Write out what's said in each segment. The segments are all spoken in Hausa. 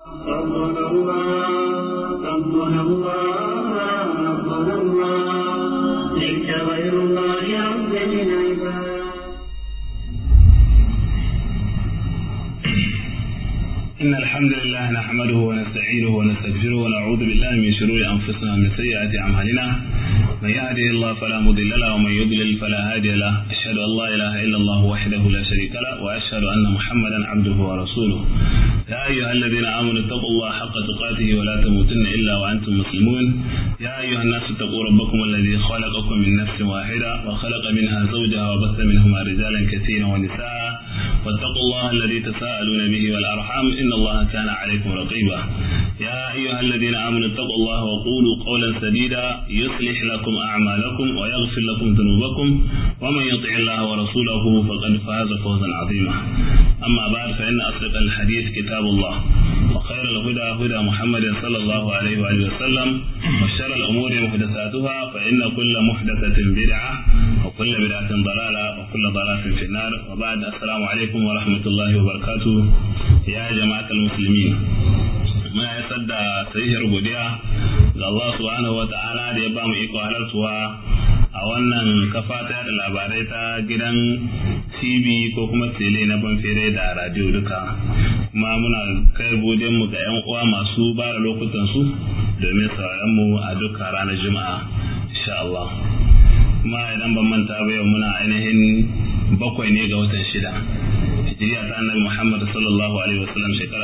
ربنا الله ربنا الله ربنا الله ليس غير الله رب العباد إن الحمد لله نحمده ونستعينه ونستغفره ونعوذ بالله من شرور أنفسنا ومن سيئات أعمالنا من يهده الله فلا مضل له ومن يضلل فلا هادي له أشهد أن لا إله إلا الله وحده لا شريك له وأشهد أن محمدا عبده ورسوله يا أيها الذين آمنوا اتقوا الله حق تقاته ولا تموتن إلا وأنتم مسلمون يا أيها الناس اتقوا ربكم الذي خلقكم من نفس واحدة وخلق منها زوجها وبث منهما رجالا كثيرا ونساء واتقوا الله الذي تساءلون به والأرحام إن الله كان عليكم رقيبا يا أيها الذين آمنوا اتقوا الله وقولوا قولا سديدا يصلح لكم أعمالكم ويغفر لكم ذنوبكم ومن يطع الله ورسوله فقد فاز فوزا عظيما أما بعد فإن أصدق الحديث كتاب الله وخير الهدى هدى محمد صلى الله عليه وآله وسلم وشر الأمور محدثاتها فإن كل محدثة بدعة وكل بدعة ضلالة وكل ضلالة في النار وبعد السلام عليكم ورحمة الله وبركاته يا جماعة المسلمين muna isar da sahihar godiya ga Allah subhanahu wa ta'ala da ya ba mu iko halartuwa a wannan kafa ta da labarai ta gidan TV ko kuma tele na banfere da radio duka kuma muna kai godin mu ga yan uwa masu ba da lokutan su domin sauraron mu a duka ranar juma'a insha Allah kuma idan ban manta ba yau muna ainihin bakwai ne ga watan shida hijiriya ta annabi Muhammad sallallahu alaihi wasallam shekara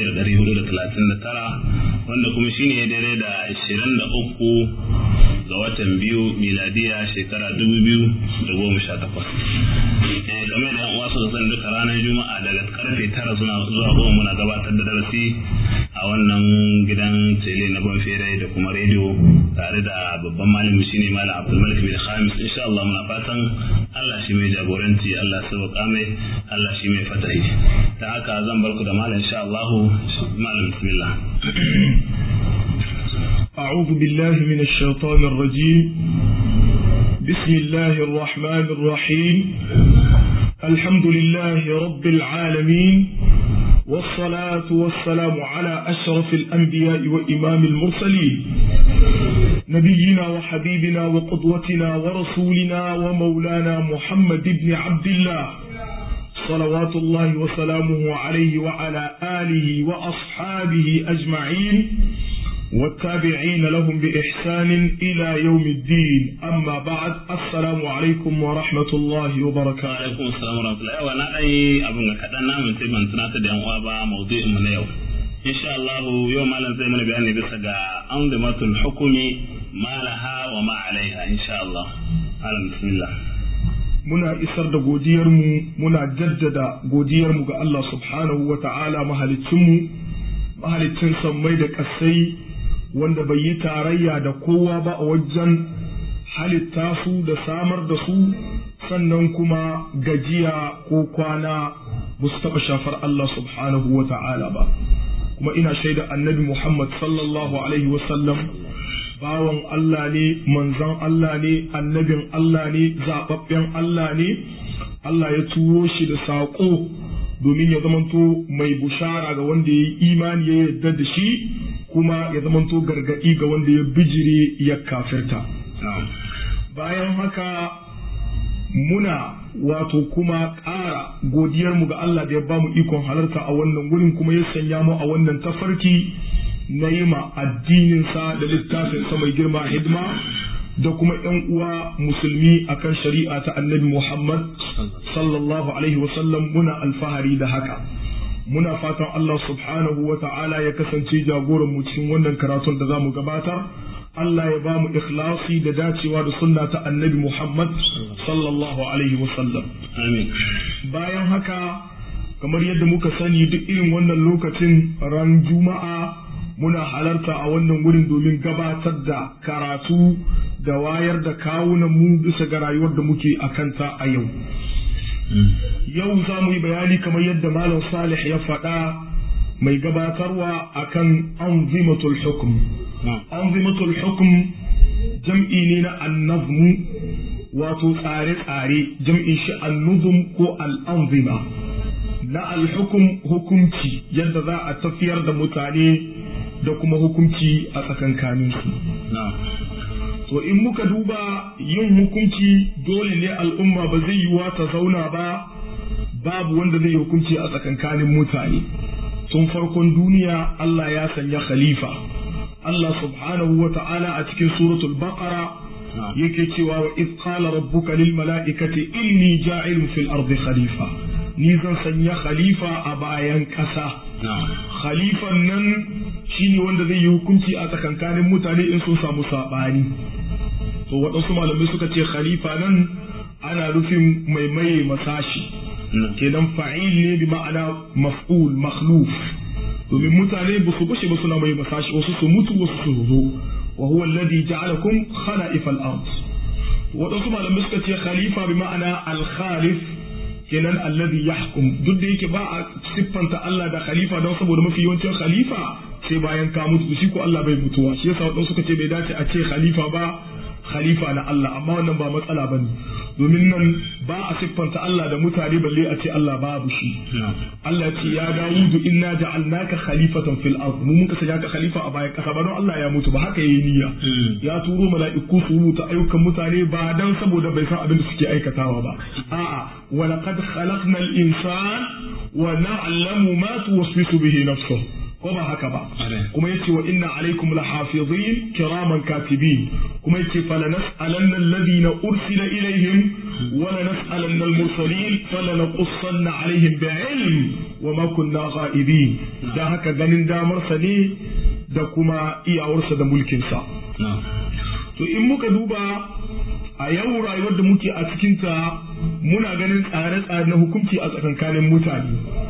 1439 wanda kuma shine ya dare da 23 ga watan biyu miladiya shekara 2018 eh game da yan uwa su san duka ranar juma'a daga karfe 9 zuwa zuwa goma muna gabatar da darasi a wannan gidan tele na banfere da kuma rediyo tare da babban malami shine malam Abdulmalik bin Khamis insha Allah muna fatan Allah shi mai jagoranci Allah sauka mai Allah shi mai fatahi ta haka zan bar ku da malam insha Allah malam bismillah أعوذ بالله من الشيطان الرجيم بسم الله الرحمن الرحيم الحمد لله رب العالمين والصلاة والسلام على أشرف الأنبياء وإمام المرسلين نبينا وحبيبنا وقدوتنا ورسولنا ومولانا محمد بن عبد الله صلوات الله وسلامه عليه وعلى آله وأصحابه أجمعين والتابعين لهم بإحسان إلى يوم الدين أما بعد السلام عليكم ورحمة الله وبركاته alaikum assalam wa rahmatullahi wa na dai abin ga kadan namun sai ban tunatar da yan uwa ba mawdu'in mu na yau insha Allah yau malam zai mana bayani bisa ga anzimatul hukumi ma laha wa ma alaiha insha Allah malam bismillah muna isar da godiyarmu muna jaddada godiyarmu ga Allah subhanahu wa ta'ala mahalicinmu mahalicin sammai da ƙasai wanda bai yi tarayya da kowa ba a wajen halitta su da samar da su sannan kuma gajiya ko kwana ba su taɓa shafar Allah subhanahu wa ta'ala ba kuma ina shaida annabi Muhammad sallallahu alaihi wasallam bawan Allah ne manzon Allah ne annabin Allah ne zaɓaɓɓen Allah ne Allah ya turo shi da saƙo domin ya zamanto mai bushara ga wanda ya yi imani ya yarda da shi kuma ya zamanto gargaɗi ga wanda ya bijire ya kafirta bayan haka muna wato kuma ƙara godiyarmu ga Allah da ya bamu ikon halarta a wannan wurin kuma ya sanya mu a wannan tafarki na yi ma addininsa da littafinsa mai girma hidima da kuma ‘yan uwa musulmi akan shari'a ta annabi Muhammad sallallahu alaihi wasallam muna alfahari da haka. Muna fatan Allah subhanahu wa ta'ala ya kasance jagoran mu cikin wannan karatun da za mu gabatar. Allah ya ba mu ikhlasi da dacewa da sunna ta annabi Muhammad sallallahu alaihi wasallam. amin Bayan haka, kamar yadda muka sani duk irin wannan lokacin ran Juma'a muna halarta a wannan wurin domin gabatar da karatu da wayar da kawunan mu bisa ga rayuwar da muke a kanta a yau. Yau za mu yi bayani kamar yadda Malam Salih ya faɗa mai gabatarwa akan anzimatul hukm. Anzimatul hukm jam'i ne na annazmu wato tsare-tsare jam'in shi annuzum ko al'anzima. na alhukum hukumci yadda za a tafiyar da mutane da kuma hukumci a tsakankaninsu to in muka duba yin hukunci dole ne al'umma ba zai yiwa ta zauna ba babu wanda zai yi hukunci a tsakankanin mutane tun farkon duniya Allah ya sanya khalifa Allah subhanahu wa ta'ala a cikin suratul baqara yake cewa wa id qala rabbuka lil mala'ikati inni ja'ilun fil ardi khalifa ni zan sanya khalifa a bayan kasa khalifan nan shine wanda zai yi hukunci a tsakankanin mutane in sun samu sabani to waɗansu malamai suka ce khalifa nan ana nufin mai maye masashi kenan fa'il ne bi ma'ana maf'ul makhluf domin mutane ba su gushe ba suna mai masashi wasu su mutu wasu su zo wa huwa alladhi ja'alakum khala'ifa al-ard wadansu malamai suka ce khalifa bi ma'ana al-khalif kenan alladhi yahkum duk da yake ba a siffanta Allah da khalifa don saboda mafi yawancin khalifa sai bayan ka mutu shi ko Allah bai mutuwa shi yasa wadansu suka ce bai dace a ce khalifa ba khalifa na Allah amma wannan ba matsala bane domin nan ba a siffanta Allah da mutane balle a ce Allah babu shi Allah ce ya Dawudu inna ja'alnaka khalifatan fil ard mu muka sanya ka khalifa a bayan kasa ba don Allah ya mutu ba haka yayi niyya ya turo mala'iku su rubuta ayyukan mutane ba dan saboda bai san abin da suke aikatawa ba a'a wa laqad khalaqnal insana wa na'lamu ma tuwaswisu bihi nafsuhu ko ba haka ba kuma yace wa inna alaikum lahafizin kiraman katibin kuma yace fala nas'alanna alladhina ursila ilaihim wa la nas'alanna al-mursalin fala naqussanna alaihim bi'ilm wa ma kunna ghaibin dan haka ganin damar sa ne da kuma iyawarsa da mulkin sa to in muka duba a yau rayuwar da muke a cikinta muna ganin tsare-tsare na hukunci a tsakankanin mutane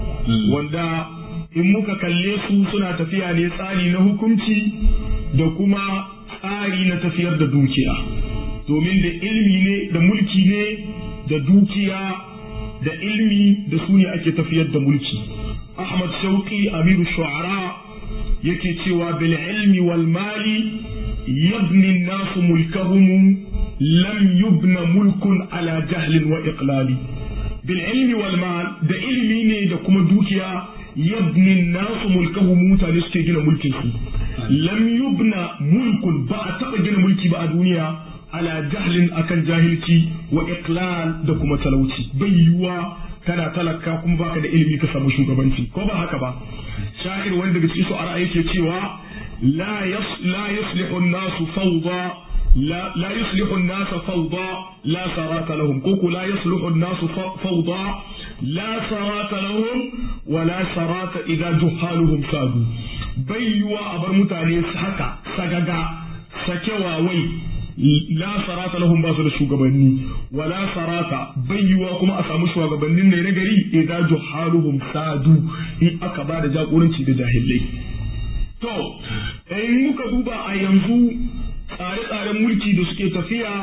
wanda in muka kalle su suna tafiya ne tsari na hukunci da kuma tsari na tafiyar da dukiya domin da ilmi ne da mulki ne da dukiya da ilmi da su ne ake tafiyar da mulki ahmad shauki amiru shu'ara yake cewa bil ilmi wal mali yabni nasu mulkahum lam yubna mulkun ala jahlin wa iqlali bil ilmi wal mal da ilmi ne da kuma dukiya yabni nasu mulkahu mutane suke gina mulkin su lam yubna mulkun ba a taba gina mulki ba a duniya ala jahlin akan jahilci wa iqlal da kuma talauci bai yiwuwa kana talaka kuma baka da ilimi ka samu shugabanci ko ba haka ba sha'ir wanda daga cikin su ara yake cewa la yas la yuslihu an-nasu fawda لا لا يصلح الناس فوضى لا سرات لهم كوكو لا يصلح الناس فوضى لا سرات لهم ولا سرات إذا جهالهم سادوا بيوا أبر متاني حكا سجاجا سكوا وي la sarata lahum ba su da shugabanni wala sarata bayyuwa kuma a samu shugabannin ne na gari idan juhaluhum sadu in aka ba da jagoranci da jahilai to in muka duba a yanzu tsare-tsaren mulki da suke tafiya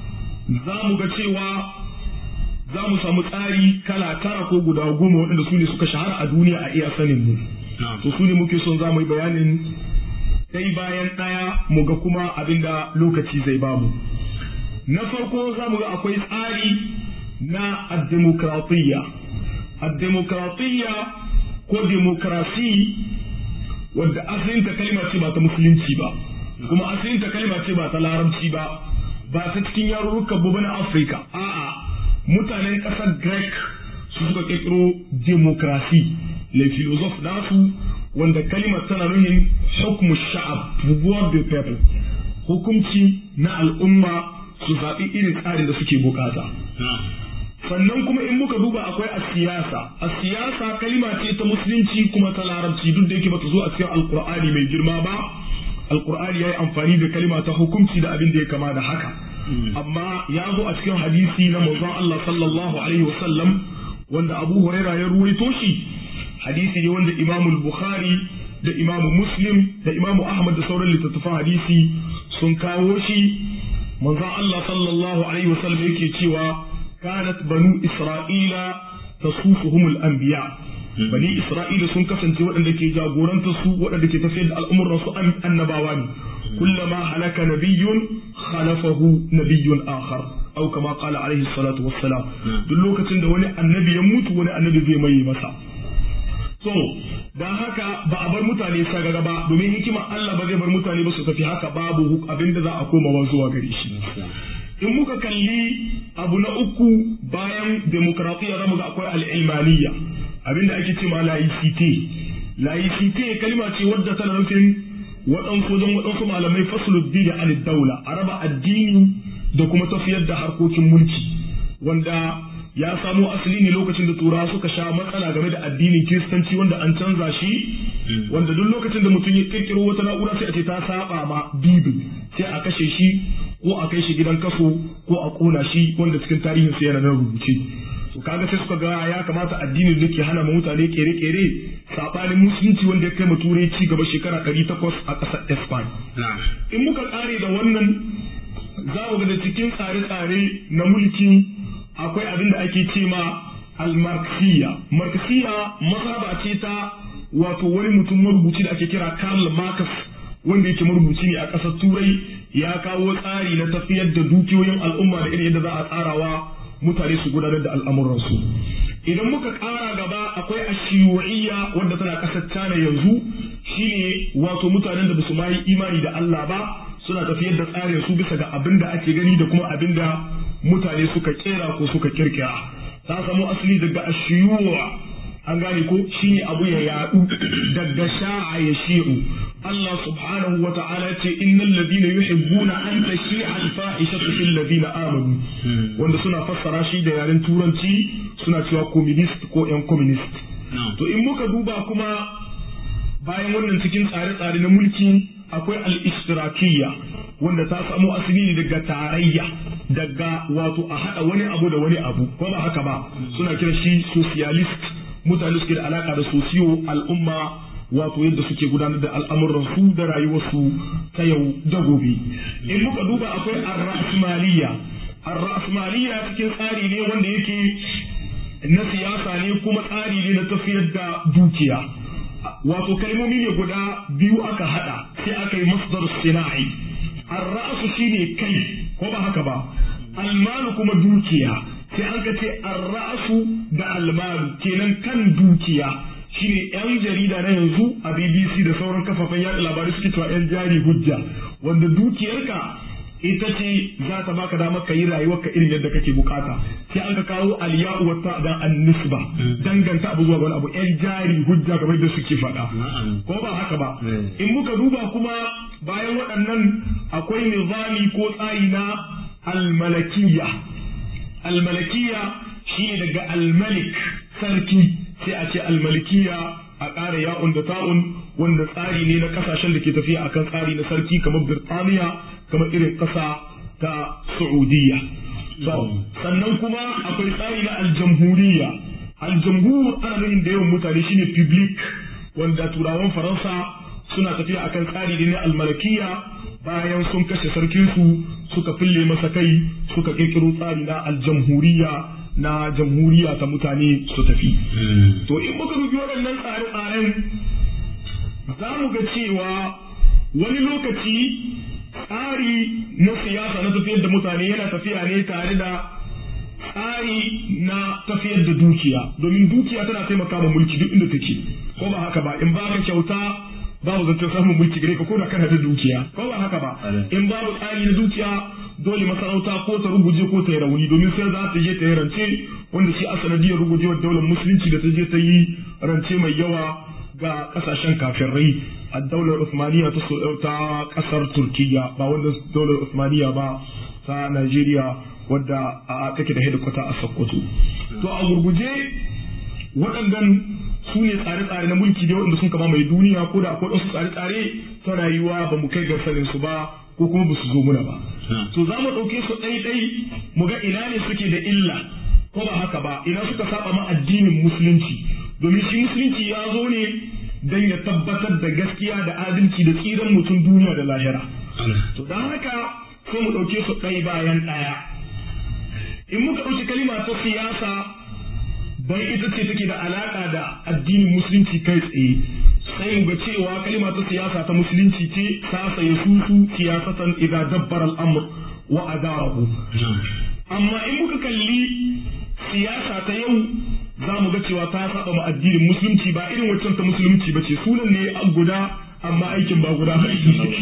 za mu ga cewa za mu samu tsari kala tara ko guda goma waɗanda su ne suka shahara a duniya a iya sanin mu to su ne muke son za mu yi bayanin ɗai bayan ɗaya mu ga kuma abinda lokaci zai bamu na farko za mu ga akwai tsari na addemokratiyya addemokratiyya ko demokrasi wadda asalinta kalma ce ba ta musulunci ba kuma asalinta kalma ce ba ta larabci ba ba ta cikin yarurrukan bu na afirka a'a mutanen ƙasar greek su suka ƙirƙiro demokrasi le philosophe nasu wanda kalimar tana nuhin hukmu sha'ab pouvoir de people hukunci na al'umma su zaɓi irin tsarin da suke bukata sannan kuma in muka duba akwai a siyasa a siyasa kalima ce ta musulunci kuma ta larabci duk da yake bata zo a cikin alkur'ani mai girma ba alkur'ani ya yi amfani da kalima ta hukunci da abin da ya kama da haka amma ya zo a cikin hadisi na manzon Allah sallallahu alaihi wasallam wanda Abu Huraira ya ruwaito shi hadisi ne wanda Imam Bukhari da Imam Muslim da Imam Ahmad da sauran littattafan hadisi sun kawo shi manzon Allah sallallahu alaihi wasallam yake cewa kanat banu Isra'ila tasufuhum al-anbiya bani Isra'ila sun kasance waɗanda ke jagoranta su waɗanda ke tafiyar da al'umuran su annabawa ne kullama halaka nabiyyun khalafahu nabiyyun akhar au kama qala alaihi salatu wassalam duk lokacin da wani annabi ya mutu wani annabi zai mai masa so don haka ba a bar mutane sagaga ba domin hikima Allah ba zai bar mutane ba su tafi haka babu abin da za a komawa zuwa gare shi in muka kalli abu na uku bayan demokratiya zamu ga akwai al'ilmaniya abinda ake ce ma laicite laicite kalma ce wadda tana nufin waɗansu wajen waɗansu malamai fasuluddin an daula a raba addini da kuma tafiyar da harkokin mulki wanda ya samo asali ne lokacin da turawa suka sha matsala game da addinin kiristanci wanda an canza shi wanda duk lokacin da mutum ya kirkiro wata na'ura sai a ce ta saba ma bibil sai a kashe shi ko a kai shi gidan kaso ko a kona shi wanda cikin tarihin sa yana nan rubuce to kaga sai suka ga ya kamata addinin da ke hana ma mutane kere-kere sabanin musulunci wanda ya kai mu turai ci gaba shekara 800 a ƙasar Spain in muka kare da wannan za mu ga da cikin tsare-tsare na mulki akwai abin da ake ce ma al-marxiya marxiya mazhaba ce ta wato wani mutum marubuci da ake kira Karl Marx wanda yake marubuci ne a ƙasar Turai ya kawo tsari na tafiyar da dukiyoyin al'umma da irin yadda za a tsarawa mutane su gudanar da al'amuransu idan muka ƙara gaba akwai ashiyu'iyya wanda tana ƙasar China yanzu shine wato mutanen da basu ma yi imani da Allah ba suna tafiyar da tsarin su bisa ga abin da ake gani da kuma abin da mutane suka kera ko suka kirkira ta samu asali daga ashiyuwa an gane ko shine abu ya yadu daga sha'a ya shi'u Allah subhanahu wa ta'ala ce innal ladina yuhibbuna an tashi'a al-fahishatu fil ladina amanu wanda suna fassara shi da yaren turanci suna cewa communist ko yan communist to in muka duba kuma bayan wannan cikin tsare-tsare na mulki akwai al-ishtirakiyya wanda ta samu asali ne daga tarayya daga wato a haɗa wani abu da wani abu ko ba haka ba suna kira shi socialist mutane suke da alaka da sosiyo al'umma wato yadda suke gudanar da al'amuran su da rayuwarsu ta yau da gobe in muka duba akwai ar-ra'smaliya ar-ra'smaliya cikin tsari ne wanda yake na siyasa ne kuma tsari ne na tafiyar da dukiya wato kalmomi ne guda biyu aka hada sai aka yi masdar sina'i ar-ra'su shine kai ko ba haka ba almalu kuma dukiya sai an ka ce ar-ra'su da almalu kenan kan dukiya shine yan jarida na yanzu a BBC da sauran kafafen yaɗa labarai suke cewa yan jari hujja wanda dukiyarka ita ce za ta baka damar ka yi rayuwarka irin yadda kake bukata sai an ka kawo aliya'u wata da annisba danganta abu zuwa wani abu yan jari hujja kamar da suke faɗa ko ba haka ba in muka duba kuma bayan waɗannan akwai nizami ko tsari na almalakiya almalakiya shine daga almalik sarki sai a ce almalikiya a ƙara ya'un da ta'un wanda tsari ne na ƙasashen da ke tafiya akan tsari na sarki kamar birtaniya kamar irin ƙasa ta Saudiya. sannan kuma akwai tsari na aljamhuriya. Aljamhur ana nufin da yawan mutane shine public wanda turawan Faransa suna tafiya akan tsari ne na almalakiya bayan sun kashe sarkinsu suka fille masa kai suka kirkiro tsari na aljamhuriya na jamhuriya ta mutane su tafi. To in muka dubi waɗannan tsare-tsaren za mu ga cewa wani lokaci tsari na siyasa na tafiyar da mutane yana tafiya ne tare da tsari na tafiyar da dukiya domin dukiya tana taimaka ma mulki duk inda take ko ba haka ba in ba ka kyauta babu zancen samun mulki gare ka ko da kana da dukiya ko ba haka ba in babu tsari na dukiya dole masarauta ko ta ruguje ko ta yi rauni domin sai za ta je ta yi rance wanda shi a sanadiyar rugujewar daular musulunci da ta je ta yi rance mai yawa ga kasashen kafirai a daular Usmaniya ta kasar Turkiya ba wanda daular Usmaniya ba ta Najeriya wadda a take da hedikwata a Sokoto. To a gurguje waɗannan su ne tsare-tsare na mulki da waɗanda sun kama mai duniya ko da akwai wasu tsare-tsare ta rayuwa ba mu kai ga sanin su ba ko kuma ba su zo muna ba. To za mu ɗauke su ɗai-ɗai mu ga ina ne suke da illa ko ba haka ba ina suka saba ma addinin musulunci domin shi musulunci ya zo ne don ya tabbatar da gaskiya da adalci da tsiran mutum duniya da lahira. To don haka sai mu ɗauke su ɗaya bayan ɗaya. In muka ɗauki kalima ta siyasa don ita ce take da alaƙa da addinin musulunci kai tsaye. Sai mu ga cewa kalima ta siyasa ta musulunci ce ta saye susu siyasatan idza dabbar al'amr wa adarahu. Amma in muka kalli siyasa ta yau za mu ga cewa ta saba ma addinin musulunci ba irin waccan ta musulunci ba ce sunan ne an guda amma aikin ba guda ba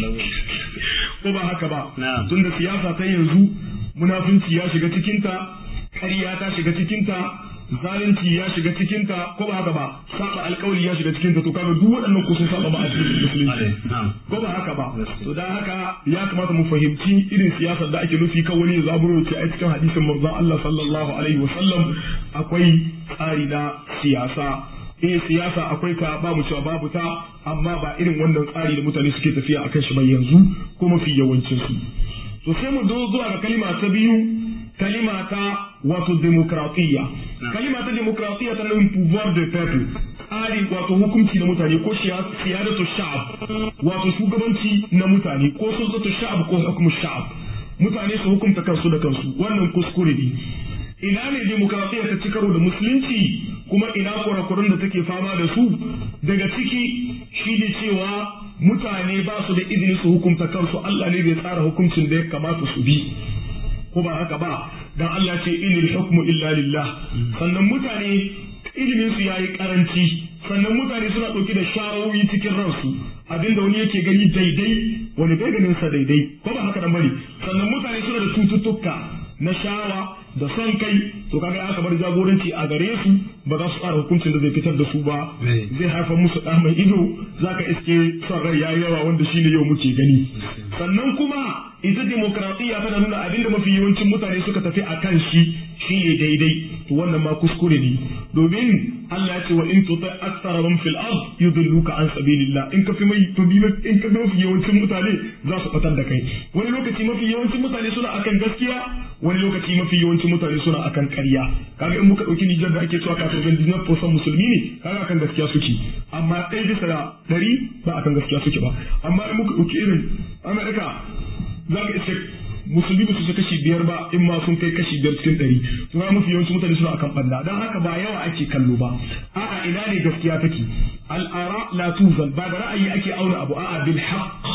ko ba haka ba tunda siyasa ta yanzu munafunci ya shiga cikinta ƙarya ta shiga cikinta zalunci ya shiga cikinta ko ba haka ba saba alkawari ya shiga cikinta to kaga duk waɗannan ku sun saba ma addinin musulunci ko ba haka ba to dan haka ya kamata mu fahimci irin siyasar da ake nufi kan wani zaburo ce a cikin hadisin manzon Allah sallallahu alaihi wa sallam akwai tsari na siyasa eh siyasa akwai ta babu cewa babu ta amma ba irin wannan tsari da mutane suke tafiya akan shi ba yanzu ko mafi yawancin su to sai mu zo zuwa ga kalima ta biyu kalima ta wato demokratiya kalima ta demokratiya ta nufin pouvoir de peuple tsari wato hukunci na mutane ko siyadatu sha'ab wato shugabanci na mutane ko sultatu sha'ab ko hukumu sha'ab mutane su hukunta kansu da kansu wannan kuskure ne ina ne demokratiya ta ci karo da musulunci kuma ina kurakuran da take fama da su daga ciki shi ne cewa mutane ba su da izini su hukunta kansu Allah ne bai tsara hukuncin da ya kamata su bi ko ba haka ba dan Allah ce inil hukmu illa lillah sannan mutane ilimin su yayi karanci sannan mutane suna dauke da shawoyi cikin ransu abinda wani yake gani daidai wani bai ganin sa daidai ko ba haka dan bane sannan mutane suna da cututtuka na shawa da son kai to kaga aka bar jagoranci a gare su ba za su tsara hukuncin da zai fitar da su ba zai haifar musu ɗa mai ido zaka iske son rai yayi yawa wanda shine yau muke gani sannan kuma ita demokradiyya tana nuna abinda mafi yawancin mutane suka tafi a kan shi shine daidai to wannan ma kuskure ne domin Allah ya ce wa in tuta aktsara man fil ard yudilluka an sabilillah in ka fi mai to bi in ka mafi yawancin mutane za su fatar da kai wani lokaci mafi yawancin mutane suna akan gaskiya wani lokaci mafi yawancin mutane suna akan ƙarya kaga in muka dauki Nijar da ake cewa kafin gandinar fosan musulmi ne kaga akan gaskiya suke amma ɗaya bisa da ɗari ba akan gaskiya suke ba amma in muka dauki irin Amerika za ka iske musulmi ba su ci kashi biyar ba in ma sun kai kashi biyar cikin ɗari to ga mafi yawancin mutane suna akan banda don haka ba yawa ake kallo ba a'a ina ne gaskiya take al'ara la tuzal ba da ra'ayi ake auna abu a'a bil haqq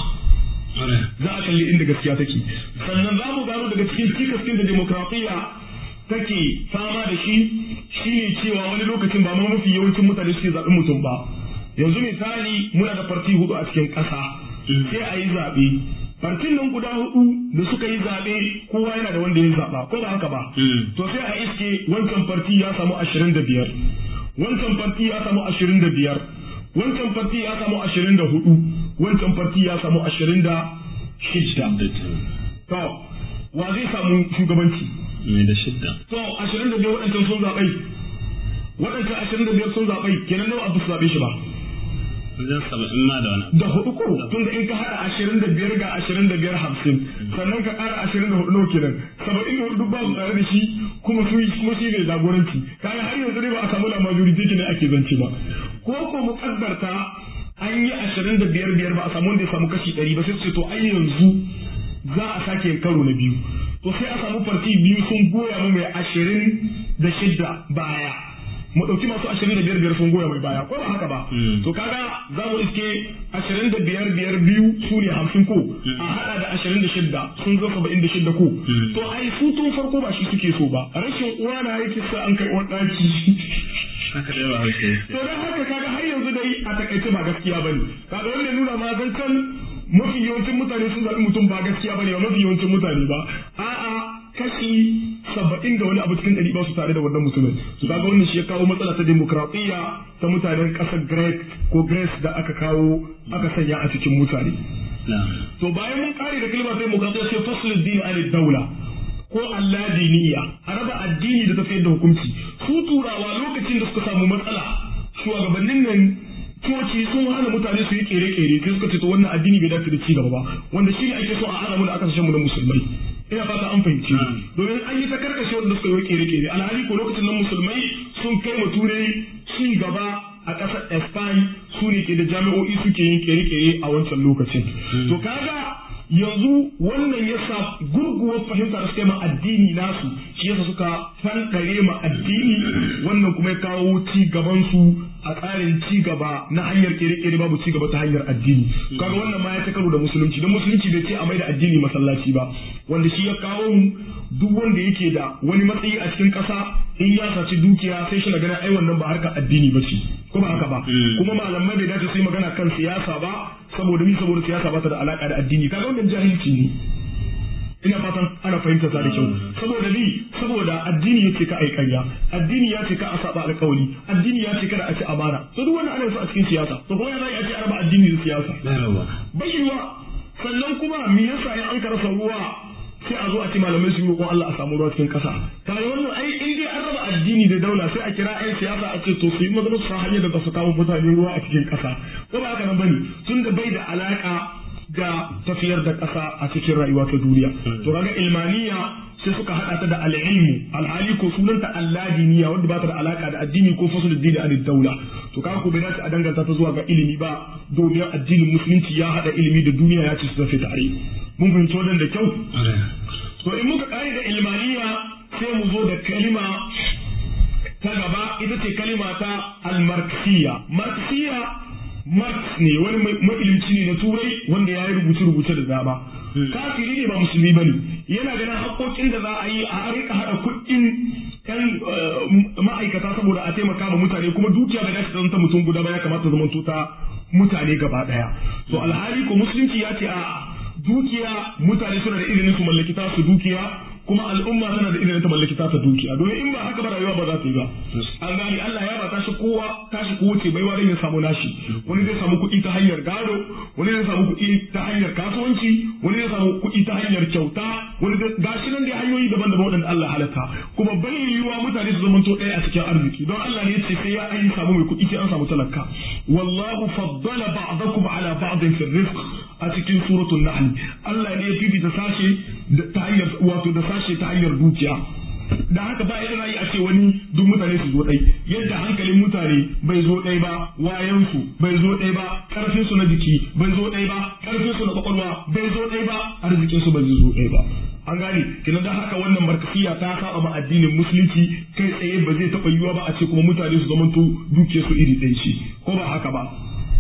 za a kalli inda gaskiya take sannan za mu gano daga cikin cikaskin da demokradiyya take fama da shi shine cewa wani lokacin ba ma mafi yawancin mutane suke zaɓen mutum ba yanzu misali muna da farti hudu a cikin ƙasa sai a yi zaɓe fartin nan guda hudu da suka yi zaɓe kowa yana da wanda ya zaɓa ko ba haka ba to sai a iske wancan farti ya samu ashirin da biyar wancan farti ya samu ashirin da biyar wancan farti ya samu ashirin da hudu wancan farti ya samu ashirin da shidda to wa zai samu shugabanci mai da shidda to ashirin da biyar waɗancan sun zaɓai waɗancan ashirin da biyar sun zaɓai kenan nawa abu su zaɓe shi ba wajen saba'in ma da wani da hudu ko tun da in ka haɗa ashirin da biyar ga ashirin da biyar hamsin sannan ka ƙara ashirin da hudu nawa kenan saba'in da hudu ba su tare da shi kuma su kuma shi ne jagoranci kaga har yanzu dai ba a samu la majority kenan ake zance ba ko ko mu kaddarta an yi ashirin da biyar biyar ba a samu wanda ya samu kashi ɗari ba sai su ce to ai yanzu za a sake karo na biyu to sai a samu farti biyu sun goya mu mai ashirin da shidda baya mu ɗauki masu ashirin da biyar biyar sun goya mai baya ko ba haka ba to kaga za mu iske ashirin da biyar biyar biyu su ne hamsin ko a haɗa da ashirin da shidda sun zo saba'in da shidda ko to ai su tun farko ba shi suke so ba rashin uwa na yake sa an kai wani ɗaki haka dai ba hausa to dan haka kaga har yanzu dai a takaice ba gaskiya bane kaga wanda nuna ma zancen mafi yawancin mutane sun zaɓi mutum ba gaskiya bane ba mafi yawancin mutane ba a'a kashi saba'in da wani abu cikin ɗari ba su tare da wannan mutumin su kaga wannan shi ya kawo matsala ta demokradiyya ta mutanen ƙasar Greek ko Greece da aka kawo aka sanya a cikin mutane to bayan mun kare da kalmar demokradiyya sai faslul din an daula ko Allah diniya a raba addini da tafiyar da hukunci su turawa lokacin da suka samu matsala shugabannin nan coci sun hana mutane su yi kere-kere sai suka ce to wannan addini bai dace da ci gaba ba wanda shi ne ake so a hana mu da aka mu na musulmai ina fata an fahimci domin an yi ta karkashe wanda suka yi kere-kere alhali ko lokacin nan musulmai sun kai mu turai ci gaba a ƙasar Spain su ne ke da jami'o'i suke yin kere-kere a wancan lokacin to kaga yanzu wannan yasa gurguwar fahimta da suka yi ma addini nasu shi yasa suka fankare ma addini wannan kuma ya kawo ci gaban su a tsarin ci gaba na hanyar kere-kere babu ci gaba ta hanyar addini kaga wannan ma ya ta karo da musulunci don musulunci bai ce a maida addini masallaci ba wanda shi ya kawo mu duk wanda yake da wani matsayi a cikin ƙasa in ya saci dukiya sai shi na gana ai wannan ba harkar addini ba ce ko ba haka ba kuma malamai bai dace su yi magana kan siyasa ba saboda mi saboda siyasa ba ta da alaka da addini kaga wannan jahilci ne ina fatan ana fahimta ta da kyau saboda ni saboda addini yace ka ai ƙarya addini ya ce ka a saba alƙawari addini ya ce kada a ci amana to duk wannan ana su a cikin siyasa to kuma ya zai a ce araba addini da siyasa bai yiwa sannan kuma me yasa in an karasa ruwa sai a zo a ce malamai su yi roƙon Allah a samu ruwa cikin ƙasa kai wannan ai in dai an raba addini da daula sai a kira ƴan siyasa a ce to su yi magana su hanyar da su kawo mutane ruwa a cikin ƙasa ko ba haka nan bane tun da bai da alaka da tafiyar da ƙasa a cikin rayuwa ta duniya to kaga ilmaniya sai suka hada ta da al'ilmu alhali ko sunanta alladiniya wanda ba ta da alaka da addini ko fasul dini an daula to kaga ko bai dace a danganta ta zuwa ga ilimi ba domin addinin musulunci ya hada ilimi da duniya ya ce su tafi tare mun fahimci wannan da kyau to in muka kare da ilmaniya sai mu zo da kalima ta gaba ita ce kalima ta al-marxiya marxiya marx ne wani mailimci ne na turai wanda ya yi rubuce-rubuce da dama kafiri ne ba musulmi bane yana ganin haƙoƙin da za a yi a rika haɗa kuɗin yan ma'aikata saboda a taimaka ma mutane kuma dukiya bai dace ta mutum guda ba ya kamata zama ta mutane gaba ɗaya to alhali ko musulunci ya ce a dukiya mutane suna da izinin su mallaki ta su dukiya kuma al'umma tana da izinin ta mallaki ta su dukiya domin in ba haka ba rayuwa ba za ta yi ba an gani Allah ya ba ta shi kowa tashi ko wuce baiwa dan ya samu nashi wani zai samu kuɗi ta hanyar gado wani zai samu kuɗi ta hanyar kasuwanci wani zai samu kuɗi ta hanyar kyauta wani zai gashi nan dai hanyoyi daban-daban waɗanda Allah halatta kuma bai yiwuwa mutane su zamanto ɗaya a cikin arziki don Allah ne ya ce sai ya an samu mai kuɗi sai an samu talaka wallahu faddala ba'dakum ala ba'din fi rizq a cikin suratul nahl Allah ne ya fifita sashe ta hanyar wato da sashe ta hanyar dukiya da haka ba yadda yi a ce wani duk mutane su zo ɗai yadda hankalin mutane bai zo ɗai ba wayansu bai zo ɗai ba ƙarfin su na jiki bai zo ɗai ba ƙarfin su na kwakwalwa bai zo ɗai ba arzikin su bai zo ɗai ba an gane kina da haka wannan markasiya ta saba ma addinin musulunci kai tsaye ba zai taɓa yiwuwa ba a ce kuma mutane su zamanto dukiyar su iri ɗaya ce ko ba haka ba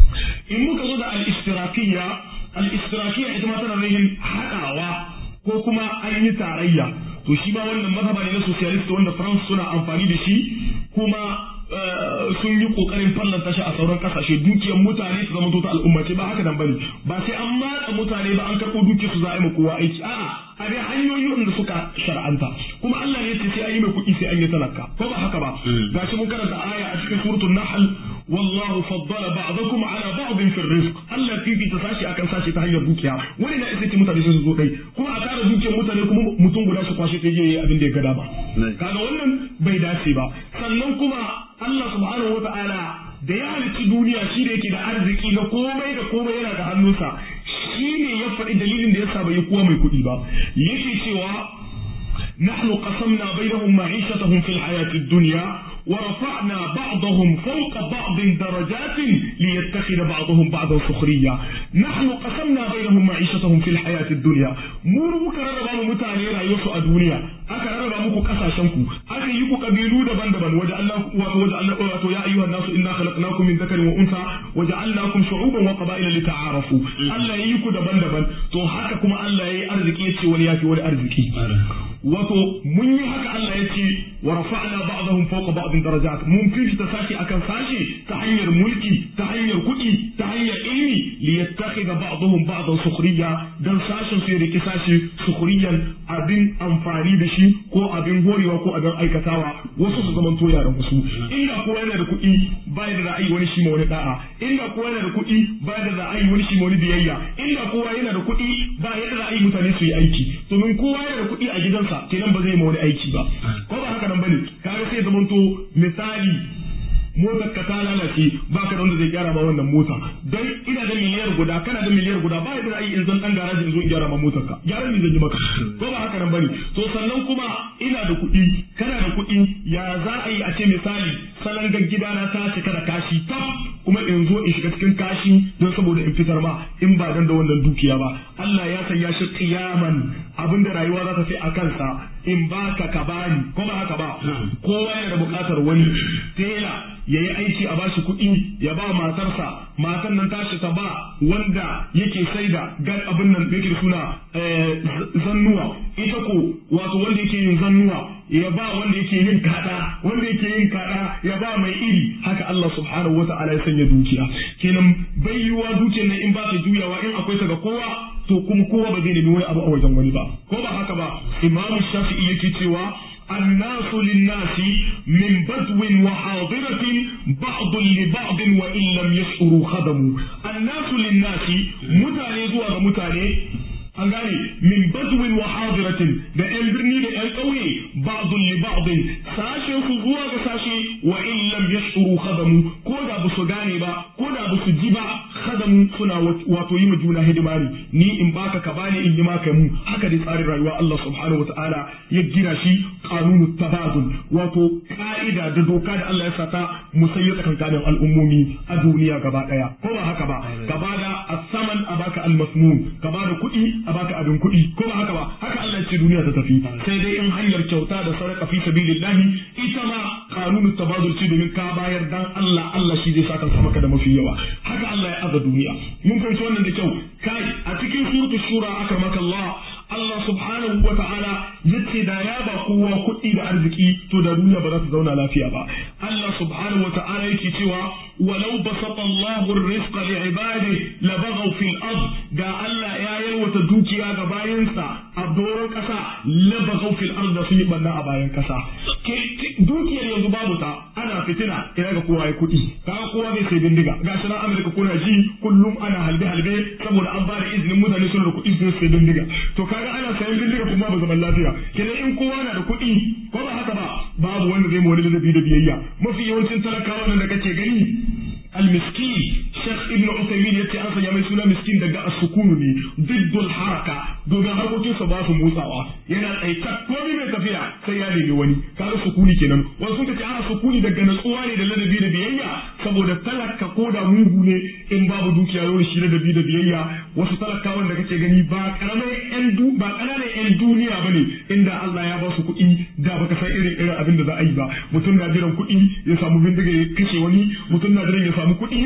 in muka zo da al-ishtirakiyya al-ishtirakiyya ita ma tana nufin haɗawa ko kuma an yi tarayya to shi ba wannan mazhaba ne na socialist wanda France suna amfani da shi kuma sun yi kokarin fallanta shi a sauran kasashe dukiyar mutane su zama ta al'umma ce ba haka nan bane ba sai an matsa mutane ba an karɓo dukiyar su za a yi kowa aiki a'a a dai hanyoyi wanda suka shar'anta kuma Allah ne ce sai an yi mai kuɗi sai an yi talaka ko ba haka ba gashi mun karanta aya a cikin suratul nahl wallahu faddala ba'dakum ala ba'din fi rizq Allah fifita sashi akan sashi ta hanyar dukiya wani na isa ce mutane sun zo dai kuma a tara dukiyar mutane kuma mutum guda shi kwashe ta je abin da ya ga dama kaga wannan bai dace ba sannan kuma Allah subhanahu wata'ala da ya halicci duniya shi da yake da arziki na komai da komai yana da hannunsa shi ne ya faɗi dalilin da yasa bai yi kowa mai kuɗi ba yake cewa نحن قسمنا بينهم معيشتهم في الحياة الدنيا ورفعنا بعضهم فوق بعض درجات ليتخذ بعضهم بعضا سخريا نحن قسمنا بينهم معيشتهم في الحياة الدنيا مو كرر متاني رأيوسو الدنيا aka rarraba muku kasashenku aka yi ku kabilu daban-daban waje Allah wato waje Allah wato ya ayyuhan nasu inna khalaqnakum min dhakarin wa unsa waje Allahkum shu'uban wa qaba'ila lita'arafu Allah ya yi ku daban-daban to haka kuma Allah ya yi arziki yace wani yafi wani arziki wato mun yi haka Allah ya ce wa rafa'na ba'dahum fawqa ba'din darajat mun fifita sashi akan sashi ta hanyar mulki ta hanyar kuɗi ta hanyar ilmi li yattakhidha ba'dahum ba'dan sukhriya dan sashin su ya riki sashi sukhriyan abin amfani da shi ko abin horewa ko abin aikatawa wasu su zaman toya da wasu inda kowa yana da kuɗi ba da ra'ayi wani shi ma wani da'a inda kowa yana da kuɗi ba da ra'ayi wani shi ma wani biyayya inda kowa yana da kuɗi ba yadda ra'ayi mutane su yi aiki domin kowa yana da kuɗi a gidansa kenan ba zai ma wani aiki ba ko ba haka nan bane kaga sai zaman to misali motar ka ta lalace ba ka da wanda zai gyara ma wannan mota dan ina da miliyar guda kana da miliyar guda ba yadda ai in zan dan garaji in zo in gyara ma motar ka gyaran ne zan yi maka ko ba haka nan bane to sannan kuma ina da kuɗi kana da kuɗi ya za a yi a ce misali salon gidana ta cika da kashi tab kuma in zo in shiga cikin kashi don saboda in fitar ma in ba dan da wannan dukiya ba Allah ya sanya shi qiyaman abinda rayuwa za ta fi a kansa in baka ka bani ko ba haka ba kowa yana da buƙatar wani tela ya yi aiki a bashi kuɗi ya ba matarsa matan nan tashi ta ba wanda yake saida gar abin nan yake da suna zannuwa ita ko wato wanda yake yin zannuwa ya ba wanda yake yin kada wanda yake yin kada ya ba mai iri haka Allah subhanahu wa ta'ala ya sanya dukiya kenan bai yiwa dukiyar nan in ba ta juyawa in akwai ta ga kowa to kuma kowa ba zai nemi wani abu a wajen wani ba ko ba haka ba imam shafi'i yake cewa الناس للناس من بدو وحاضرة بعض لبعض وإن لم يشعروا خدموا الناس للناس متاني زوا متاني an gane min badwin wa hadiratin da yan birni da yan ƙauye ba'dun li ba'din sashe su zuwa ga sashe wa in lam yashuru khadamu ko da ba su gane ba ko da ba su ji ba khadamu suna wato yi ma juna hidima ne ni in baka ka bani in yi maka mu haka dai tsarin rayuwa Allah subhanahu wataala ya gina shi qanunu tabadul wato ka'ida da doka da Allah ya sata musayya tsakankanin al'ummomi a duniya gaba daya ko ba haka ba gaba da as-saman a baka al-masmun gaba da kuɗi a baka abin kuɗi ko ba haka ba haka Allah ce duniya ta tafi sai dai in hanyar kyauta da sadaka fi sabilillahi ita ma kanunu tabadul ce domin ka bayar dan Allah Allah shi zai saka maka da mafi yawa haka Allah ya aza duniya mun fahimci wannan da kyau kai a cikin suratul shura aka maka Allah Allah subhanahu wa ta'ala yace da ya ba kowa kuɗi da arziki to da duniya ba za ta zauna lafiya ba Allah subhanahu wa ta'ala yake cewa walau basata Allahu ar-rizqa li ibadihi la baghaw fil ard da Allah ya yalwata dukiya ga bayansa a doron kasa la baghaw fil ard da sun yi banna a bayan kasa dukiyar yanzu babu ta ana fitina ina ga kowa ya kuɗi kaga kowa zai sai bindiga gashi na Amurka kuna ji kullum ana halbe halbe saboda an bada izinin mutane suna da kuɗi su sai bindiga to kaga ana sayan bindiga kuma ba zaman lafiya kenan in kowa na da kuɗi ko ba haka ba babu wanda zai mawani ladabi da biyayya mafi yawancin talakawa nan da kake gani المسكين شيخ ابن عثيمين yace an sanya mai suna miskin daga as-sukunu ne diddul haraka domin harkokin sa ba su motsawa yana tsaita komai mai tafiya sai ya nemi wani kaga sukuni kenan wasu sun ce ana sukuni daga natsuwa ne da ladabi da biyayya saboda talaka ko da mugu ne in babu dukiya yau shi ladabi da biyayya wasu talakawan da kake gani ba karamai yan du ba kananan yan duniya bane inda Allah ya ba su kuɗi da baka san irin irin abin da za a yi ba mutum na jiran kuɗi ya samu bindiga ya kashe wani mutum na jiran ya samu kuɗi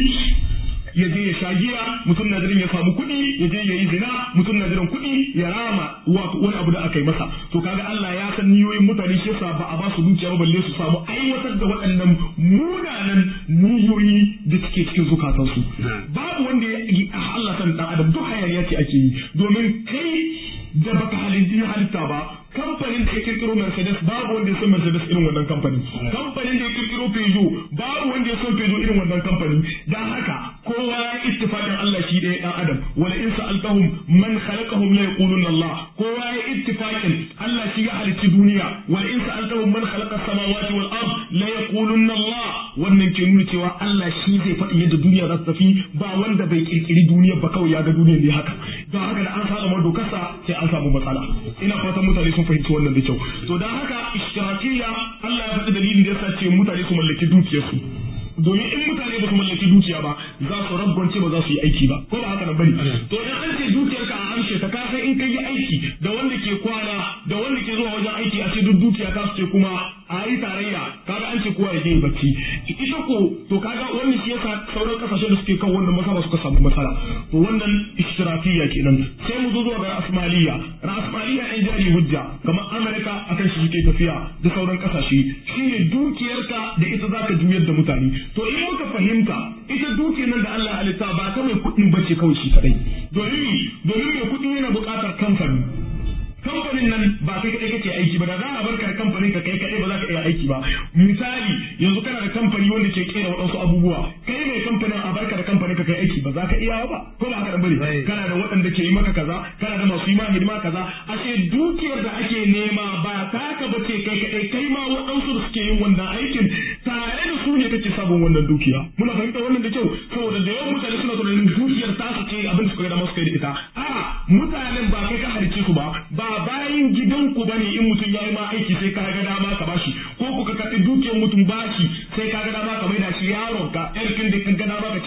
ya je ya sha giya mutum na jiran ya samu kuɗi ya je ya yi zina mutum na jiran kuɗi ya rama wato wani abu da aka yi masa to kaga Allah ya san niyoyin mutane shi yasa ba a ba su dukiya ba balle su samu aiwatar da waɗannan munanan niyoyi da suke cikin zukatansu babu wanda ya yi Allah san dan adam duk hayaniya ce ake yi domin kai da baka halitta halitta ba kamfanin da ya kirkiro Mercedes babu wanda ya san Mercedes irin wannan kamfani kamfanin da ya kirkiro Peugeot babu wanda ya san Peugeot irin wannan kamfani dan haka kowa ya ittifaqin Allah shi ɗaya dan adam wala in sa'altahum man khalaqahum la yaquluna Allah kowa ya ittifaqin Allah shi ya halicci duniya wala in sa'altahum man khalaqa as-samawati wal ard la yaquluna Allah wannan ke nuna cewa Allah shi zai faɗi yadda duniya za ta tafi ba wanda bai kirkiri duniya ba kawai ya ga duniya ne haka don haka da an saba dokarsa sai an samu matsala ina fatan mutane sun fahimci wannan da kyau to dan haka ishtirakiyya Allah ya faɗi dalilin da yasa ce mutane su mallaki dukiyarsu domin in mutane ba su mallaki dukiya ba za su rabgonce ba za su yi aiki ba ko ba haka nan bane to in an ce dukiyar ka a amshe ta kasan in kai yi aiki da wanda ke kwana da wanda ke zuwa wajen aiki a ce duk dukiya ta su ce kuma a yi tarayya kaga an ce kowa ya je bacci ita ko to kaga wannan shi yasa sauran kasashe da suke kan wannan masala suka samu matsala to wannan ishtirakiyya kenan sai mu zo zuwa ga asmaliya rasmaliya in jari hujja kamar amerika akan shi suke tafiya da sauran kasashe shine dukiyarka da ita zaka juyar da mutane to in muka fahimta ita dukiyar nan da Allah halitta ba ta mai kuɗin bace kawai shi kadai domin domin mai kuɗi yana buƙatar kamfani kamfanin nan ba kai kadai kake aiki ba da za a barka da kamfanin ka kai kadai ba za ka iya aiki ba misali yanzu kana da kamfani wanda ke kera waɗansu abubuwa kai mai kamfanin a barka da kamfanin ka kai aiki ba za ka iya ba ko ba haka da bane kana da waɗanda ke yi maka kaza kana da masu yi ma hidima kaza ashe dukiyar da ake nema ba taka ba ce kai kadai kai ma waɗansu da suke yin wannan aikin tare da su ne kake sabon wannan dukiya muna fahimta wannan da kyau saboda da yawan mutane suna tunanin dukiyar tasu ce abin da suka ga masu kai da ita a mutanen ba kai ka halicce su ba ba bayan gidanku bane in mutum ya yi ma aiki sai ka ga dama ka bashi ko ku ka karɓi dukiyar mutum bashi sai ka ga dama ka maida shi yaron ka yarkin da ka ga dama ka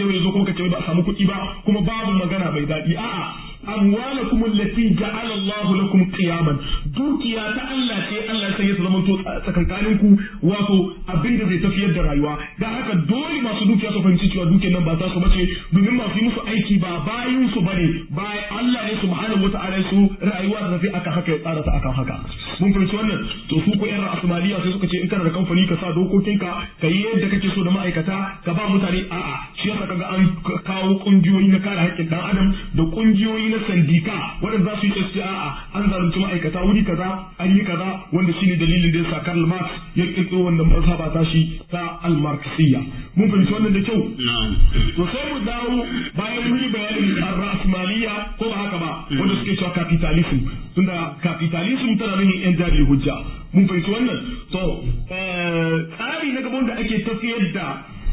yau ya zo kuma ka ce ba a samu kuɗi ba kuma babu magana mai daɗi a'a amwalakum allati ja'ala Allahu lakum qiyaman dukiya ta Allah ce Allah sai ya zama to tsakankanin ku wato abin da zai tafiyar da rayuwa dan haka dole masu dukiya su fahimci cewa dukiyar nan ba ta su bace domin masu yi musu aiki ba bayin su bane ba Allah ne subhanahu wata'ala su rayuwa da tafi akan haka ya tsara ta akan haka mun fahimci wannan to su ko yan asmaliya sai suka ce in kana da kamfani ka sa dokokinka ka yi yadda kake so da ma'aikata ka ba mutane a'a shi yasa kaga an kawo kungiyoyi na kare haƙƙin dan adam da kungiyoyi na sandika waɗanda za su yi ce a'a an zalunci ma'aikata wuri kaza an yi kaza wanda shine dalilin da yasa Karl Marx ya kirkiro wannan mazhaba ta shi ta al-Marxiyya mun fahimci wannan da kyau to sai mu dawo bayan mun yi bayanin ar-rasmaliya ko ba haka ba wanda suke cewa capitalism tunda capitalism tana nufin yan jari hujja mun fahimci wannan to tsari na gaban da ake tafiyar da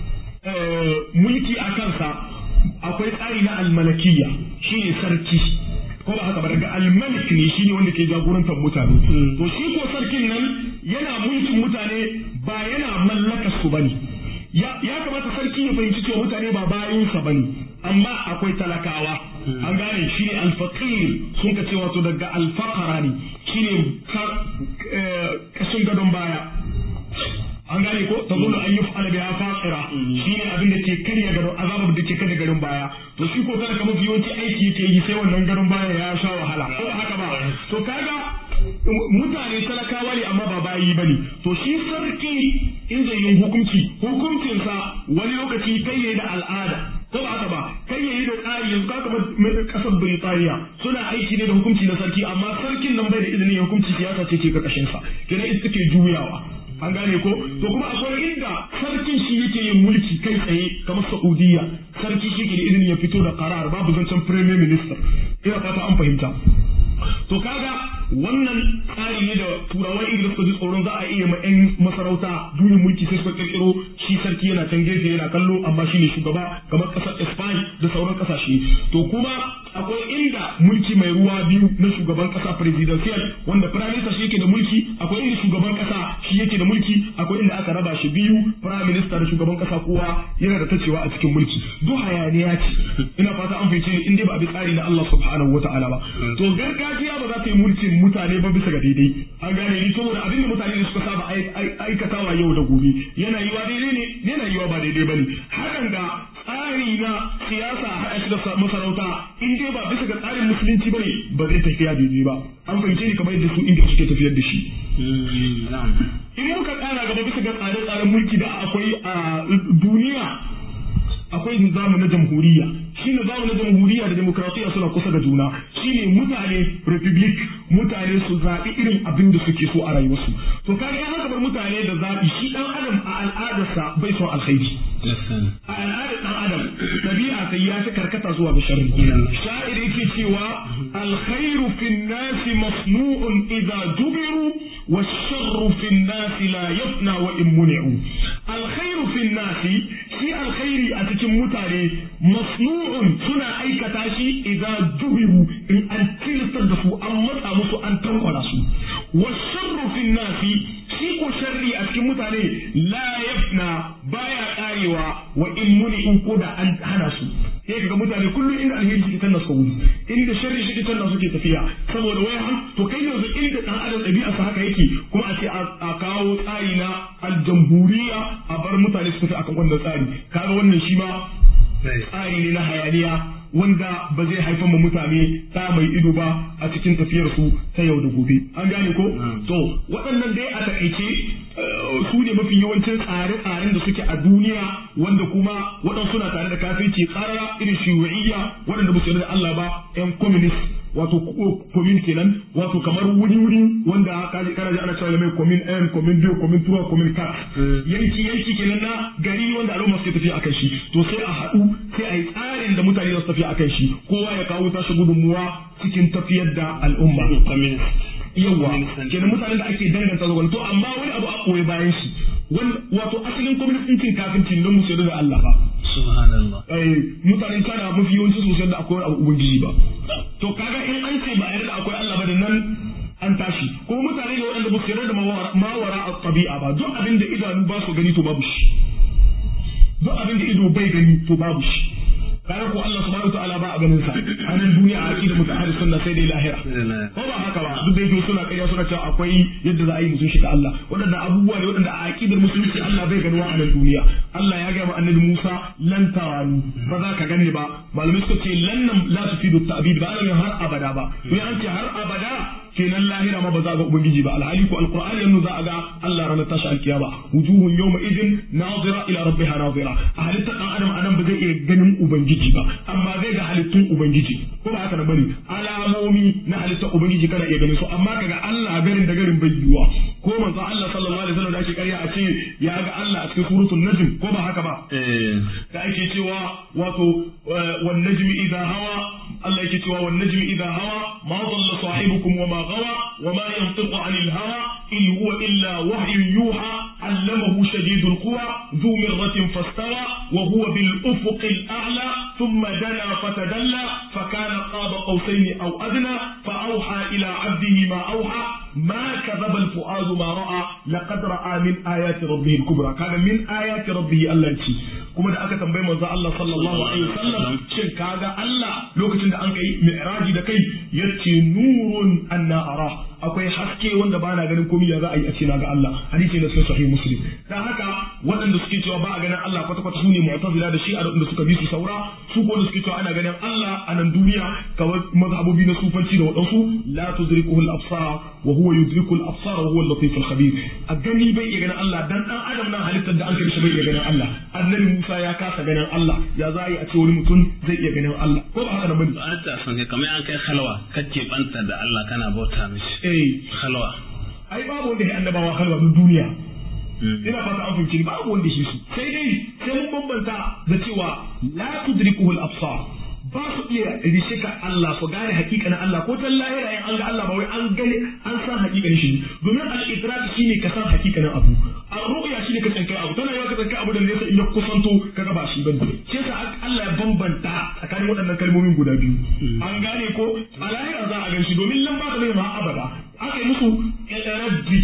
mulki a kansa akwai tsari na almalakiya shine sarki ko ba haka ba daga almalik ne shine wanda ke jagorantar mutane to shi ko sarkin nan yana mulkin mutane ba yana mallaka su bane ya kamata sarki ya fahimci cewa mutane ba bayansa bane amma akwai talakawa an gane shine alfaqir sun ka ce wato daga alfaqara ne shine kashin gadon baya an gane ko ta zulu an yi fa'ala biya faqira shine abin da ke karya gado azabar da ke karya garin baya to shi ko kada kamar yawanci aiki yake yi sai wannan garin baya ya sha wahala ko haka ba to kaga mutane talakawa ne amma ba bayi bane to shi sarki in zai yin hukunci hukuncinsa wani lokaci kai yayi da al'ada ko ba haka ba kai yayi da tsari yanzu ka kamar kasar Birtaniya suna aiki ne da hukunci na sarki amma sarkin nan bai da izinin hukunci siyasa ce ke karkashin sa kenan ita take juyawa an gane ko to kuma akwai inda sarkin shi yake yin mulki kai tsaye kamar Saudiya sarki shi ke da izinin ya fito da karar babu zancen premier minister ina fata an fahimta to kaga wannan tsari ne da turawan ingila suka ji tsoron za a iya ma yan masarauta juyin mulki sai suka kirkiro shi sarki yana can gefe yana kallo amma shine shugaba kamar kasar Spain da sauran kasashe to kuma akwai inda mulki mai ruwa biyu na shugaban kasa presidential wanda prime minister shi yake da mulki akwai inda shugaban kasa shi yake da mulki akwai inda aka raba shi biyu prime minister da shugaban kasa kowa yana da tacewa a cikin mulki duk hayaniya ce ina fata an fahimce ni in dai ba bi tsari na Allah subhanahu wataala ba to gargajiya ba za ta yi mulkin mutane ba bisa ga daidai an gane ni saboda abin da mutane da suka saba aikatawa yau da gobe yana yiwa daidai ne yana yiwa ba daidai bane hakan ga tsari na siyasa haɗa shi da masarauta in dai ba bisa ga tsarin musulunci bane ba zai tafiya daidai ba an fahimce ni kamar yadda su inda suke tafiyar da shi in muka ƙara gaba bisa ga tsare-tsaren mulki da akwai a duniya akwai nizamu na jamhuriya shi nizamu na jamhuriya da demokratiya suna kusa da juna shine mutane republic mutane su zaɓi irin abin da suke so a rayuwarsu to kaga ya haka bar mutane da zaɓi shi ɗan adam a al'adarsa bai son alkhairi a al'adar ɗan adam ɗabi'a sai ya fi karkata zuwa ga sharri sha'ir yake cewa alkhairu fin nasi masnu'un idza jubiru والشر في الناس لا يفنى وإن منعوا الخير في الناس في الخير أتكم متاري مصنوع سنة أي كتاشي إذا جهروا إن أن تلتدفوا أم متأمسوا أن تنقلسوا والشر في الناس شيء شري أتكم متاري لا يفنى بايا آيوا وإن منعوا كودا أن هنسوا sai kaga mutane kullum inda alheri suke tanna su gudu inda sharri suke tanna suke tafiya saboda wai han to kai yanzu inda dan adam ɗabi'a sa haka yake kuma a ce a kawo tsari na aljamhuriya a bar mutane su tafi akan wannan tsari kaga wannan shi ma tsari ne na hayaniya wanda ba zai haifar ma mutane ta mai ido ba a cikin tafiyar su ta yau da gobe an gane ko to waɗannan dai a takaice su ne mafi yawancin tsare-tsaren da suke a duniya wanda kuma waɗansu na tare da kafirci tsarara irin shiyu'iyya waɗanda ba su da Allah ba yan communist wato komin kenan wato kamar wuri wuri wanda kaji kana ji ana cewa mai komin n komin biyu komin tuwa komin kat yanki yanki kenan na gari wanda al'umma suke tafiya akan shi to sai a haɗu sai a yi tsarin da mutane za su tafiya akan shi kowa ya kawo tashi gudunmuwa cikin tafiyar da al'umma yawa kenan mutanen da ake danganta zuwa to amma wani abu a koyi bayan shi wato asalin kwamitin kafinci don musu da Allah ba subhanallah mutanen kana mafi yawanci sosai da akwai abu ubangiji ba to kaga in an ce ba a yarda akwai Allah ba da nan an tashi kuma mutane ne waɗanda ba su yarda da mawara a tabi'a ba duk abin da idanu ba su gani to babu shi duk abin da ido bai gani to babu shi kayan ko Allah subhanahu wa ta'ala ba a ganin sa a nan duniya a aqida mutahari sunna sai dai lahira ko ba haka ba duk da yake suna ƙarya suna cewa akwai yadda za a yi musu shiga Allah waɗannan abubuwa ne waɗanda a aqidar musulunci Allah bai ganuwa a nan duniya Allah ya ga annabi Musa lan tarani ba za ka gani ba malamai suka ce lan nan la tufidu ta'bid ba ana har abada ba to an ce har abada kenan lahira ma ba za a ga ubangiji ba alhali ko alqur'ani yanzu za a ga Allah ranar tashi alkiyama wujuhun yawma idin nazira ila rabbiha nazira a halittar dan adam anan ba zai iya ganin ubangiji ba amma zai ga halittun ubangiji ko ba haka na bane alamomi na halittar ubangiji kana iya ganin su amma kaga Allah garin da garin bai yiwa ko manzo Allah sallallahu alaihi wasallam da ake karya a ce ya ga Allah a cikin suratul najm ko ba haka ba da ake cewa wato wan najmi idha hawa Allah yake cewa wan najmi idha hawa ma dalla sahibukum wa ma غوى وما ينطق عن الهوى إن هو إلا وحي يوحى علمه شديد القوى ذو مرة فاستوى وهو بالأفق الأعلى ثم دنا فتدلى فكان قاب قوسين أو أدنى فأوحى إلى عبده ما أوحى ما كذب الفؤاد ما رأى لقد رأى من آيات ربه الكبرى كان من آيات ربه الله يشي kuma da aka tambayi manzo Allah sallallahu alaihi wasallam shin kaga Allah lokacin da an kai mi'raji da kai yace nurun anna ara akwai haske wanda ba na ganin komai ya za a yi a ce na ga Allah hadisi na sai sahih muslim dan haka waɗanda suke cewa ba a ganin Allah kwata kwata sune mu'tazila da shi'a da suka bi su saura su ko da suke cewa ana ganin Allah a nan duniya kawai mazhabobi na sufanci da waɗansu la tudrikuhu al-absar wa huwa yudriku al-absar wa huwa al-latif al-khabir a gani bai iya ganin Allah dan dan adam nan halittar da an kai shi bai iya ganin Allah annabi Musa ya kasa ganin Allah ya za a yi a ce wani mutum zai iya ganin Allah ko ba haka nan bane ba ta san kai kamar an kai halwa kake banta da Allah kana bauta mishi eh halwa ai babu wanda ya annabawa halwa duk duniya ina fata an fahimci babu wanda shi su sai dai sai mun bambanta da cewa la tudrikuhu al-absar ba su iya rishika Allah su gane hakikanin Allah ko tan lahira in an ga Allah ba wai an gane an san hakikanin shi domin al-idrak shine ka san hakikanin abu ar-ru'ya shine ka tsankai abu tana yawa ka tsankai abu da nesa in ya kusanto ka ga ba shi bane shi yasa Allah ya bambanta tsakanin waɗannan kalmomin guda biyu an gane ko a lahira za a gan shi domin lan ba ta mai ma abada aka yi musu raddi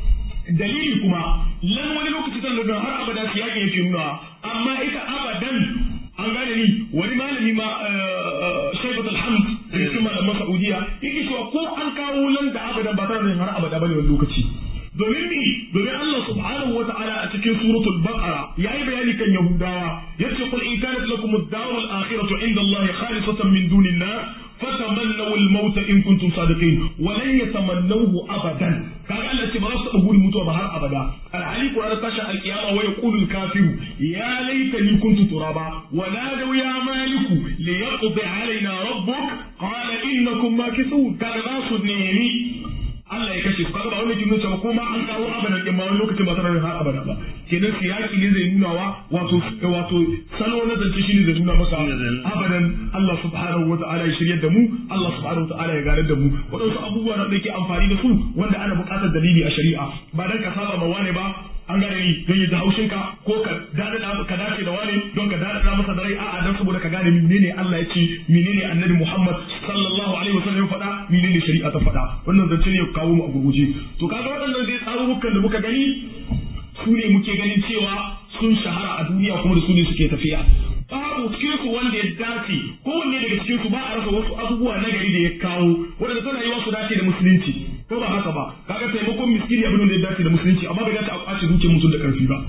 dalili kuma lan wani lokaci tana da har abada su yaƙi yake nuna amma ita abadan an gane ni wani malami ma shaibat alhamd da cikin malaman saudiya yake cewa ko an kawo lan da abadan ba tana da har abada bane wani lokaci domin ni domin Allah subhanahu wa ta'ala a cikin suratul baqara yayi bayani kan yahudawa yace qul in kanat lakum ad-daru al-akhiratu 'inda Allah khalisatan min dunin nas فتمنوا الموت إن كنتم صادقين ولن يتمنوه أبدا كان الله تبارك تقول موتوا بهار أبدا العلي قرآن تشاء القيامة ويقول الكافر يا ليتني كنت ترابا ونادوا يا مالك ليقضي علينا ربك قال إنكم ماكثون كان ناس نيني Allah ya kashe su kaga ba wani kin cewa ko ma an kawo abada kin ma wani lokacin ba tare da har abada ba kenan siyaki ne zai nuna wa wato wato salo na zance shi ne zai nuna masa abadan Allah subhanahu wa ta'ala ya shiryar da mu Allah subhanahu wa ta'ala ya ganar da mu wadansu abubuwa da yake amfani da su wanda ana buƙatar dalili a shari'a ba dan ka saba ma wane ba an gane ni don ya ji haushin ka ko ka dada ka dace da wani don ka dada masa da rai a'a dan saboda ka gane menene Allah ya ce menene Annabi Muhammad sallallahu alaihi wasallam ya faɗa menene shari'a ta faɗa wannan zance ne ya kawo mu a gurguje to kaga waɗannan dai tsarurrukan da muka gani su ne muke ganin cewa sun shahara a duniya kuma da su ne suke tafiya babu cikin su wanda ya dace kowanne daga cikin su ba a rasa wasu abubuwa na gari da ya kawo wanda tana yiwa su dace da musulunci ko ba haka ba kaga taimakon miskini abin da ya dace da musulunci amma bai dace a kwace dukiyar mutum da karfi ba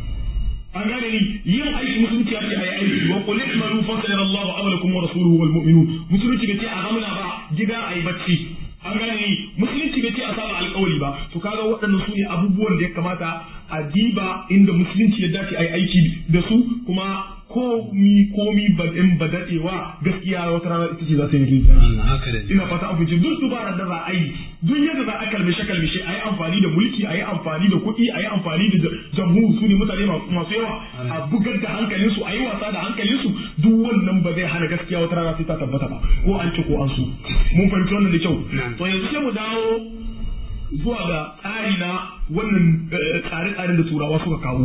an gane ni yin aiki musulunci ake ayi aiki wa qul i'malu fa sayarallahu amalakum wa rasuluhu wal mu'minun musulunci bai ce a zamana ba gida ayi bacci an gane ni musulunci bai ce a saba alƙawari ba to kaga waɗannan su ne abubuwan da ya kamata a diba inda musulunci ya dace ayi aiki da su kuma komi komi ba in ba dadewa gaskiya wata rana ita ce za ta yi rinta ina fata an fice duk dubarar da za a yi duk yadda za a kalmishe kalmishe a yi amfani da mulki a yi amfani da kuɗi a yi amfani da jamhur su ne mutane masu yawa a bugar da hankalin su a yi wasa da hankalin su duk wannan ba zai hana gaskiya wata rana sai ta tabbata ba ko an ci ko an su mun fahimci wannan da kyau to yanzu sai mu dawo zuwa ga tsari na wannan tsare-tsaren da turawa suka kawo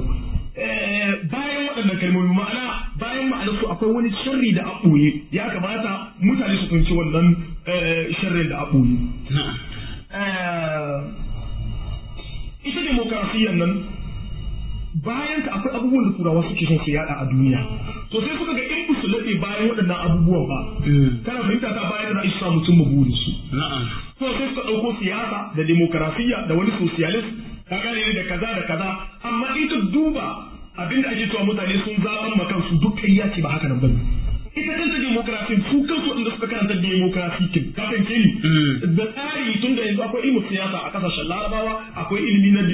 bayan waɗannan kalmomi ma'ana bayan ma'ana su akwai wani sharri da a ɓoye ya kamata mutane su fahimci wannan sharrin da a ɓoye. ita demokarasiyyar nan bayan ka akwai abubuwan da turawa suke son su yada a duniya to sai suka ga in ba su laɗe bayan waɗannan abubuwan ba kana fahimta ta bayan da isa mutum mabudin su na'am to sai suka ɗauko siyasa da demokarasiya da wani socialist ka gane da kaza da kaza amma in ka duba abinda ake cewa mutane sun zaɓan ma kansu duk ƙarya ce ba haka nan bane ita kanta demokrasin su kansu inda suka karanta demokrasi kin ka fahimce ni da tsari tun da yanzu akwai ilimin siyasa a kasashen larabawa akwai ilimi na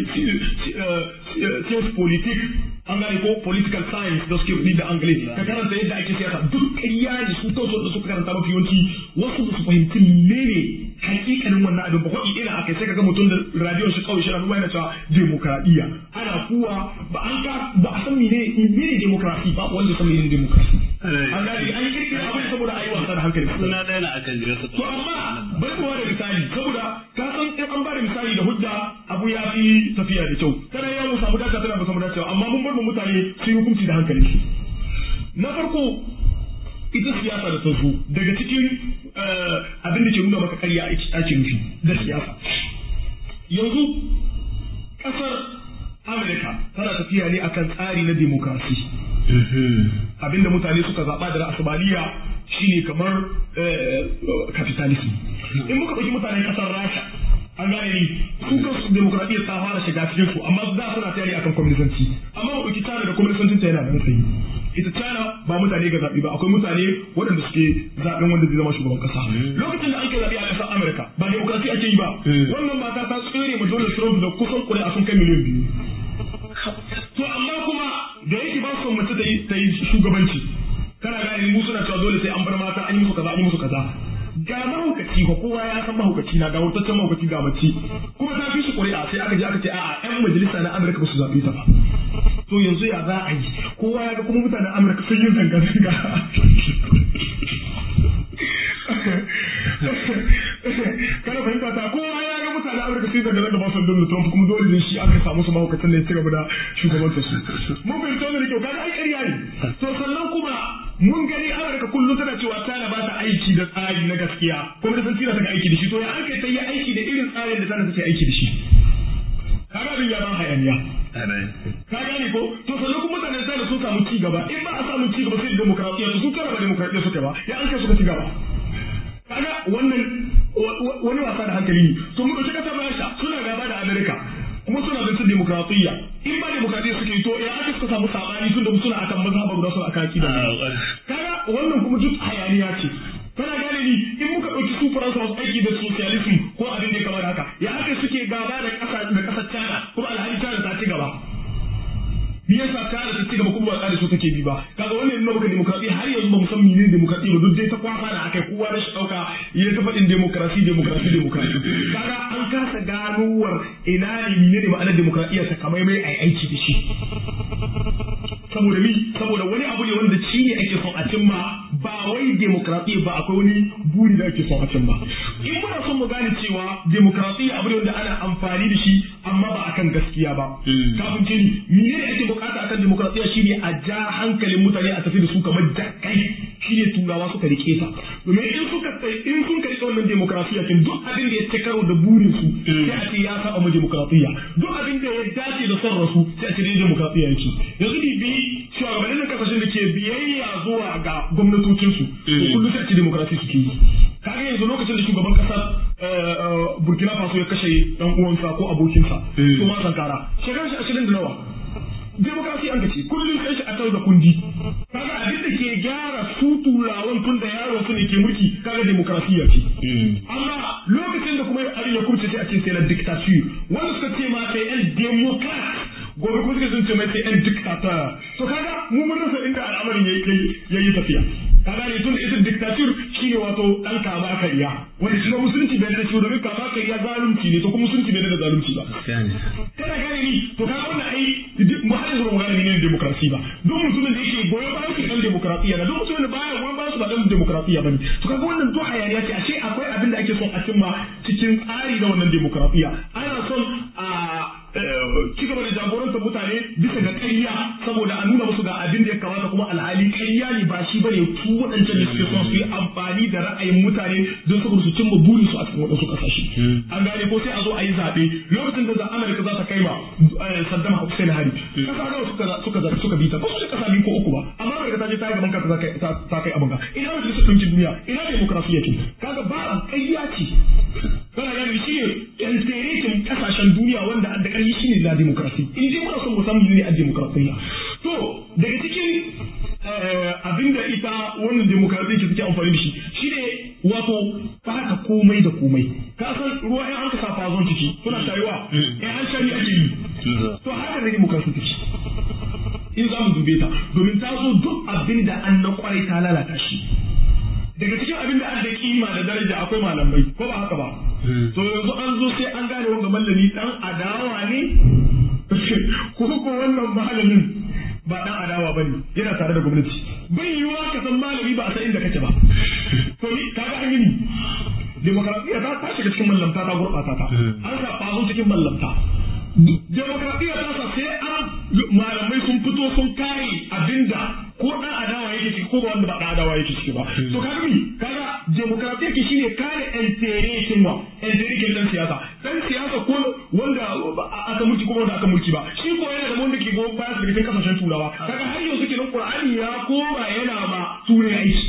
science politics an gane ko political science da suke da angle ka karanta yadda ake siyasa duk ƙarya ne su kansu da suka karanta mafi yawanci wasu ba su fahimci menene hakikanin wannan abin ba kwaɗi ina akai sai ka ga mutum da radiyon shi kawai shi na yana cewa demokradiyya ana kuwa ba an ka ba a san menene menene demokrasi ba wanda san menene demokrasi an gane an kirkira abin saboda ayi wasa da hankali suna ɗaya na akan jira su to amma bari mu da misali saboda ka san in an bada misali da hujja abu ya fi tafiya da kyau kana ya mu samu dace tana ba samu dacewa amma mun bar mu mutane su yi hukunci da hankali na farko ita siyasa da ta zo daga cikin abin da ke nuna maka karya ake nufi da siyasa yanzu kasar Amurka tana tafiya ne akan tsari na demokrasi abinda mutane suka zaɓa da ra'asabaliya shine kamar capitalism in muka ɗauki mutanen ƙasar rasha an gane ni su kansu demokradiyyar ta fara shiga cikin su amma da suna tayari akan kwamnisanci amma mu ɗauki China da kwamnisancin ta yana da matsayi ita China ba mutane ga zaɓi ba akwai mutane waɗanda suke zaɓen wanda zai zama shugaban ƙasa lokacin da an kai zaɓe a ƙasar Amurka ba demokrasi ake yi ba wannan mata ta tsere ma Donald Trump da kusan ƙuri'a sun kai miliyan biyu to amma kuma da yake ba su mace ta yi shugabanci kana gane mu suna cewa dole sai an bar mata an yi musu kaza an yi musu kaza ga mahaukaci ko kowa ya san mahaukaci na ga wurtaccen mahaukaci ga mace kuma ta fi shi ƙuri'a sai aka je aka ce a'a yan majalisa na Amurka ba su zaɓe ta ba to yanzu ya za a yi kowa ya ga kuma mutanen Amurka sun yi zanga-zanga kana fahimta ta kowa ya ga mutanen Amurka sun zanga da ba su Donald Trump kuma dole ne shi aka samu su mahaukacin da ya ci gaba da shugabanta su mun fahimta wannan da kyau kaga ai ƙarya ne to sannan kuma mun gani Amurka kullum tana cewa China ba ta aiki da tsari na gaskiya kuma da san China ta aiki da shi to ya an kai ta yi aiki da irin tsarin da China take aiki da shi kaga abin ya ban hayaniya ka gane ko to sannan kuma mutanen China sun samu ci gaba in ba a samu ci gaba sai demokradiyya su China ba demokradiyya suke ba ya an kai suka ci gaba kaga wannan wani wasa da hankali ne to mu dauki kasar Rasha suna gaba da Amerika kuma suna da su demokradiyya in ba demokradiyya suke to ya aka suka samu sabani tun da suna akan mazhaba guda suna akan akida kaga wannan kuma duk hayaniya ce kana gane ni in muka dauki su faransa wasu aiki da socialism ko abin da ya kamar haka ya aka suke gaba da kasa da kasar China kuma alhali China ta ci gaba me yasa China ta ci gaba kuma ba tsari so take bi ba kaga wannan yana maka demokradiyya har yanzu ba mu san menene demokradiyya ba duk dai ta kwafa da akai kowa da shi dauka ya ta faɗin demokrasi demokrasi demokrasi kaga an kasa ganuwar ina ne menene ma'anar demokradiyya ta kamar mai ai aiki da shi saboda mi saboda wani abu ne wanda shi ne ake son a cimma ba wai demokradiyya ba akwai wani buri da ake son a cimma in muna son mu gane cewa demokradiyya abu ne wanda ana amfani da shi amma ba akan gaskiya ba kafin ce ni menene ake bukata akan demokradiyya shine a ja hankalin mutane a tafi da su kamar jakai shine turawa suka rike ta domin in suka in sun kai wannan demokradiyya kin duk abin da ya ci karo da burin su sai a ce ya saba mu demokradiyya duk abin da ya dace da son rasu sai a ce dai demokradiyya yake yanzu ni bi shugabannin kasashen da ke biyayya zuwa ga gwamnatocinsu to kullum sai a ce demokrasi suke yi kaga yanzu lokacin da shugaban kasar Burkina Faso ya kashe dan uwansa ko abokinsa to ma sankara shekarar shi ashirin da nawa demokrasi an gace kullum sai shi a da kundi kaga abin da ke gyara su turawan tun da yaron su ne ke mulki kaga demokrasiya ce amma lokacin da kuma abin ya kurce sai a ce sai na dictature wanda suka ce ma sai yan democrat gobe kuma suka sun ce mai sai yan dictator to kaga mu mun rasa inda al'amarin yayi yayi tafiya kaga ne tun ita dictature shine wato dan kama kariya wanda shi musulunci bai da shi domin kama kariya zalunci ne to kuma musulunci bai da zalunci ba kana gane ni to kaga wannan ai mu har yanzu ba mu gane menene demokrasi ba duk mutumin da yake goyon bayan su dan demokrasiya da duk mutumin da baya goyon bayan su ba dan demokrasiya bane to kaga wannan duk hayaniya ce ashe akwai abin da ake son a cimma cikin tsari na wannan demokrasiya ana son a ci gaba da jagorantar mutane bisa ga ƙarya saboda a nuna musu ga abin da ya kamata kuma alhali ƙarya ne ba shi bane su waɗancan da suke son su yi amfani amfani da ra'ayin mutane don saboda su cimma burin su a cikin wadansu kasashe an gane ko sai a zo a yi zaɓe lokacin da Amurka za ta kai ma Saddam Hussein hari kasa nawa suka suka suka bi ta ba su da kasa biyu ko uku ba amma Amurka ta je ta yi gaban kanta ta kai abin ka ina majalisar ɗinkin duniya ina demokrasiya ce kaga ba ƙarya ce kana gane shi ne yanteretin kasashen duniya wanda da ƙarfi shi ne na demokrasi in dai muna son mu san ne a demokrasiya to daga cikin abinda ita wannan demokrasi ke take amfani da shi shi ne wato baka komai da komai ka san ruwa in an ka sa fazon ciki suna shayuwa in an shari ake yi to haka ne demokrasi take in za mu dube ta domin ta zo duk abin da an na kwarai ta lalata shi daga cikin abin da an da kima da daraja akwai malamai ko ba haka ba to yanzu an zo sai an gane wanga mallami dan adawa ne ko ko wannan malamin ba dan adawa bane yana tare da gwamnati bai yiwuwa ka san malami ba a san inda kake ba to ni kaga an yi ni demokradiyya ta ta shiga cikin mallamta ta gurɓata ta an sa fazo cikin mallamta demokradiyya ta sa sai an malamai sun fito sun kare abinda ko dan adawa yake ciki ko ba wanda ba dan adawa yake ciki ba to kaga mi kaga demokradiyya ke shine kare enterekin wa enterekin dan siyasa dan siyasa ko wanda aka mulki ko wanda aka mulki ba shi ko yana da wanda ke go baya daga cikin kasashen turawa kaga har yanzu kenan qur'ani ya koma yana ma turai aiki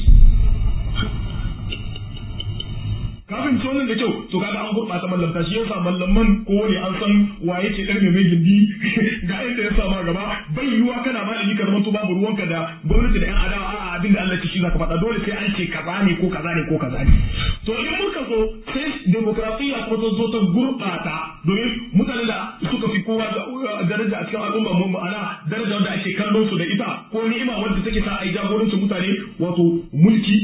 kafin ci wannan da kyau to kaga an gurɓata mallamta shi yasa mallaman ko ne an san wa yake karme mai gindi ga inda ya sama gaba bai yiwuwa kana malami ka zama to babu ruwanka da gwamnati da yan adawa a'a abin da Allah ce shi zaka faɗa dole sai an ce kaza ne ko kaza ne ko kaza ne to in muka zo sai demokrasiya kuma ta zo ta gurɓata domin mutane da suka fi kowa daraja a cikin al'umma mu ma'ana daraja wanda ake kallon su da ita ko ni'ima wanda take sa a yi jagorancin mutane wato mulki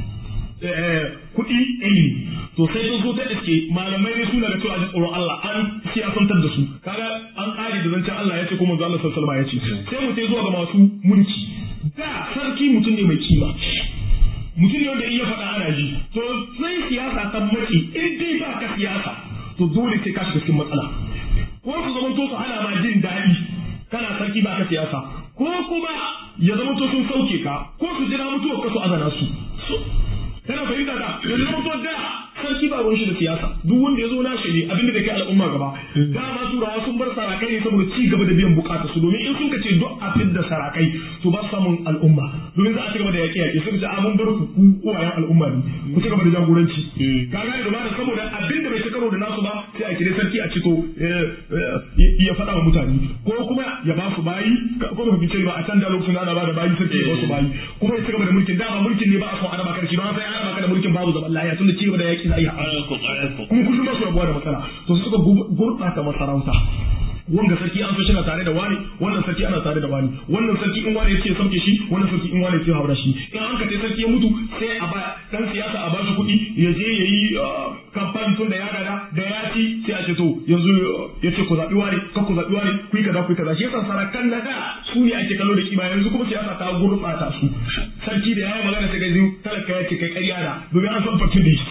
kuɗi ilimi to sai sun zo ta iske malamai ne suna da cewa ji tsoron Allah an siyasantar da su kaga an ƙari da zancen Allah ya ce kuma manzo Allah sallallahu alaihi ya ce sai mu sai zuwa ga masu mulki da sarki mutum ne mai kima mutum ne wanda in ya faɗa ana ji to sai siyasa ta maki in dai ba ka siyasa to dole sai ka shiga cikin matsala ko su zama to su hana ma jin daɗi kana sarki ba ka siyasa ko kuma ya zama to sun sauke ka ko su jira mutuwar ka su azana su kana fahimta da yanzu zama to da sarki ba ruwan shi da siyasa duk wanda ya zo na shi ne abin da kai al'umma gaba dama turawa sun bar sarakai ne saboda ci gaba da biyan bukata su domin in sun ka ce duk abin da sarakai to ba su samun al'umma domin za a ci gaba da yaƙe yaƙe suka ce a mun bar ku ku uwayen al'umma ne ku ci gaba da jagoranci ka gane da bada saboda abin da bai ci karo da nasu ba sai a kire sarki a ci to ya faɗa wa mutane ko kuma ya ba su bayi ko ba fice ba a can da lokacin ana ba da bayi sarki ya ba su bayi kuma ya ci gaba da mulkin dama mulkin ne ba a son ana baka da shi don sai ana baka da mulkin babu zaman lafiya tunda ci gaba da yaƙi za a yi kuma kullum ba su rabuwa da matsala to suka gurɓata masarauta wanga sarki an so shina tare da wani wannan sarki ana tare da wani wannan sarki in wani yace sauke shi wannan sarki in wani yace haura shi in an ka sai sarki ya mutu sai a ba dan siyasa a ba shi kuɗi ya je yayi kamfani tun da ya gada da ya ci sai a ce to yanzu ya ce ku zaɓi wani kan ku zaɓi wani ku yi kaza ku yi kaza shi yasa sarakan na da su ne ake kallo da kima yanzu kuma siyasa ta gurɓata su sarki da ya yi magana sai ga ziyu talaka ya ce kai ƙarya da domin an san fatin da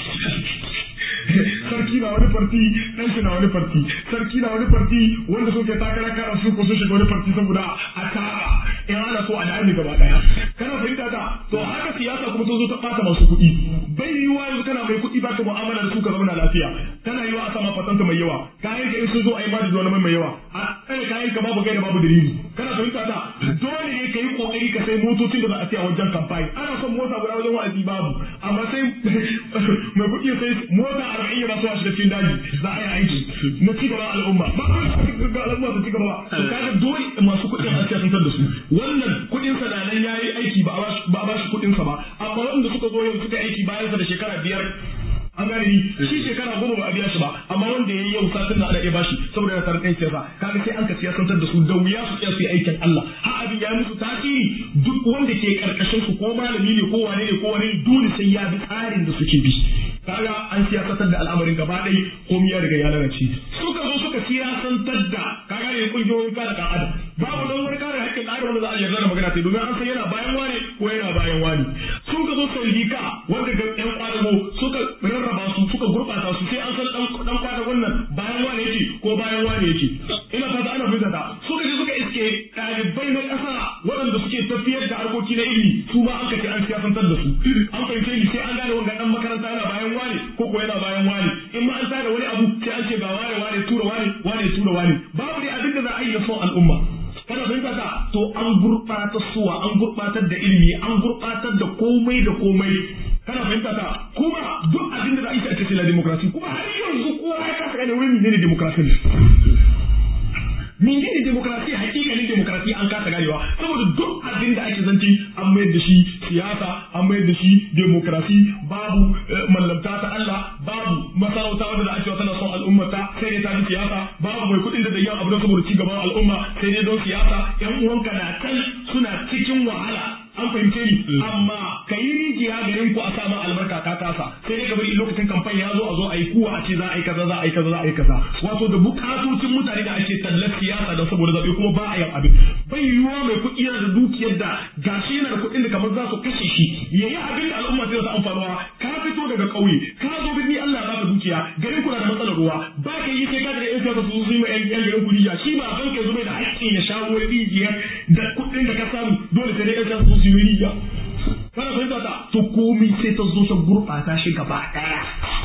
sarki na wani farti dan shi na wani farti sarki na wani farti wanda suke takara kara su ko su shiga wani farti saboda a tara in ana so a dami gaba daya kana fahimta ta to haka siyasa kuma ta zo ta bata masu kuɗi bai yiwuwa yanzu kana mai kuɗi ba ka mu'amala da su ka zauna lafiya kana yiwa a sama fatanta mai yawa kayan ka in sun zo a yi madi wani mai mai yawa a tsare kayan ka babu gaida babu dalili kana fahimta ta dole ne ka yi kokari ka sai motocin da za a siya wajen kamfani ana son mota guda wajen wa'azi babu amma sai mai kuɗi sai mota arba'in ya ba su a shiga cikin daji za a yi aiki na ci gaba al'umma ba ga al'umma su ci gaba ba to kaga dole masu kuɗin an siyasantar da su wannan kuɗin sa da nan yayi aiki ba a ba shi kuɗin sa ba amma wanda suka zo yau suka aiki bayan sa da shekara biyar an gane ni shi shekara goma ba a biya shi ba amma wanda ya yi yau satin na ana iya bashi saboda yana tare da siyasa kaga sai an ka siyasantar da su da wuya su tsaya su yi aikin Allah har abin ya musu tasiri duk wanda ke karkashin su ko malami ne ko wane ne ko wane ne dole sai ya bi tsarin da suke bi kaga an siyasantar da al'amarin gaba ɗaya komai ya riga ya lalace suka zo suka siyasantar da kaga ne kungiyoyin kare dan adam babu don wani kare haƙƙin dan adam wanda za a yarda da magana sai domin an san yana bayan wani ko yana bayan wani sun ka zo sandika wanda ga yan kwadago suka rarraba su suka gurɓata su sai an san dan dan kwadagon nan bayan wani yake ko bayan wani yake ina fata ana fahimta ta suka je suka iske ɗalibai na ƙasa waɗanda suke tafiyar da harkoki na ilimi su ma an kace an siyasantar da su an fahimce ni sai an gane ko ko yana bayan wani in ma an tada wani abu sai an ce ga wani wani tura wani wani tura wani babu dai abin da za a yi na son al'umma kana fahimta ka to an gurɓata suwa an gurɓatar da ilimi an gurɓatar da komai da komai kana fahimta ka kuma duk abin da za a yi a cikin la demokrasi kuma har yanzu kowa ya kasa gane wani menene demokrasi ne menene demokrasi hakikalin demokrasi an kasa ganewa saboda duk abin da ake zanci an mayar da shi siyasa an mayar da shi demokrasi babu mallamta ta Allah babu masarauta wanda da ake tana son al'ummata sai dai ta bi siyasa babu mai kuɗin da zai abu don saboda ci gaban al'umma sai dai don siyasa yan uwanka na can suna cikin wahala an fahimce ni amma ka yi rijiya garin ku a sama albarka ka kasa sai dai bari lokacin kamfani ya zo a zo a yi kuwa a ce za a yi kaza za a yi kaza za a yi kaza wato da bukatocin mutane da ake tallar siyasa don saboda zaɓe kuma ba a yin abin bai yiwuwa mai kuɗi yana da dukiyar da gashi yana da kuɗin da kamar za su kashe shi ya yi abin da al'umma sai ta amfanuwa ka fito daga ƙauye ka zo birni Allah ba ka dukiya garin ku na da matsalar ruwa ba ka yi sai ka daga yan siyasa su yi ma yan garin ku rijiya shi ba ban ka zo mai da haƙƙin ya sha ruwan rijiyar da kuɗin da ka samu dole sai dai yan siyasa su yi rijiya kana fahimta ta to komai sai ta zo ta gurɓata shi gaba ɗaya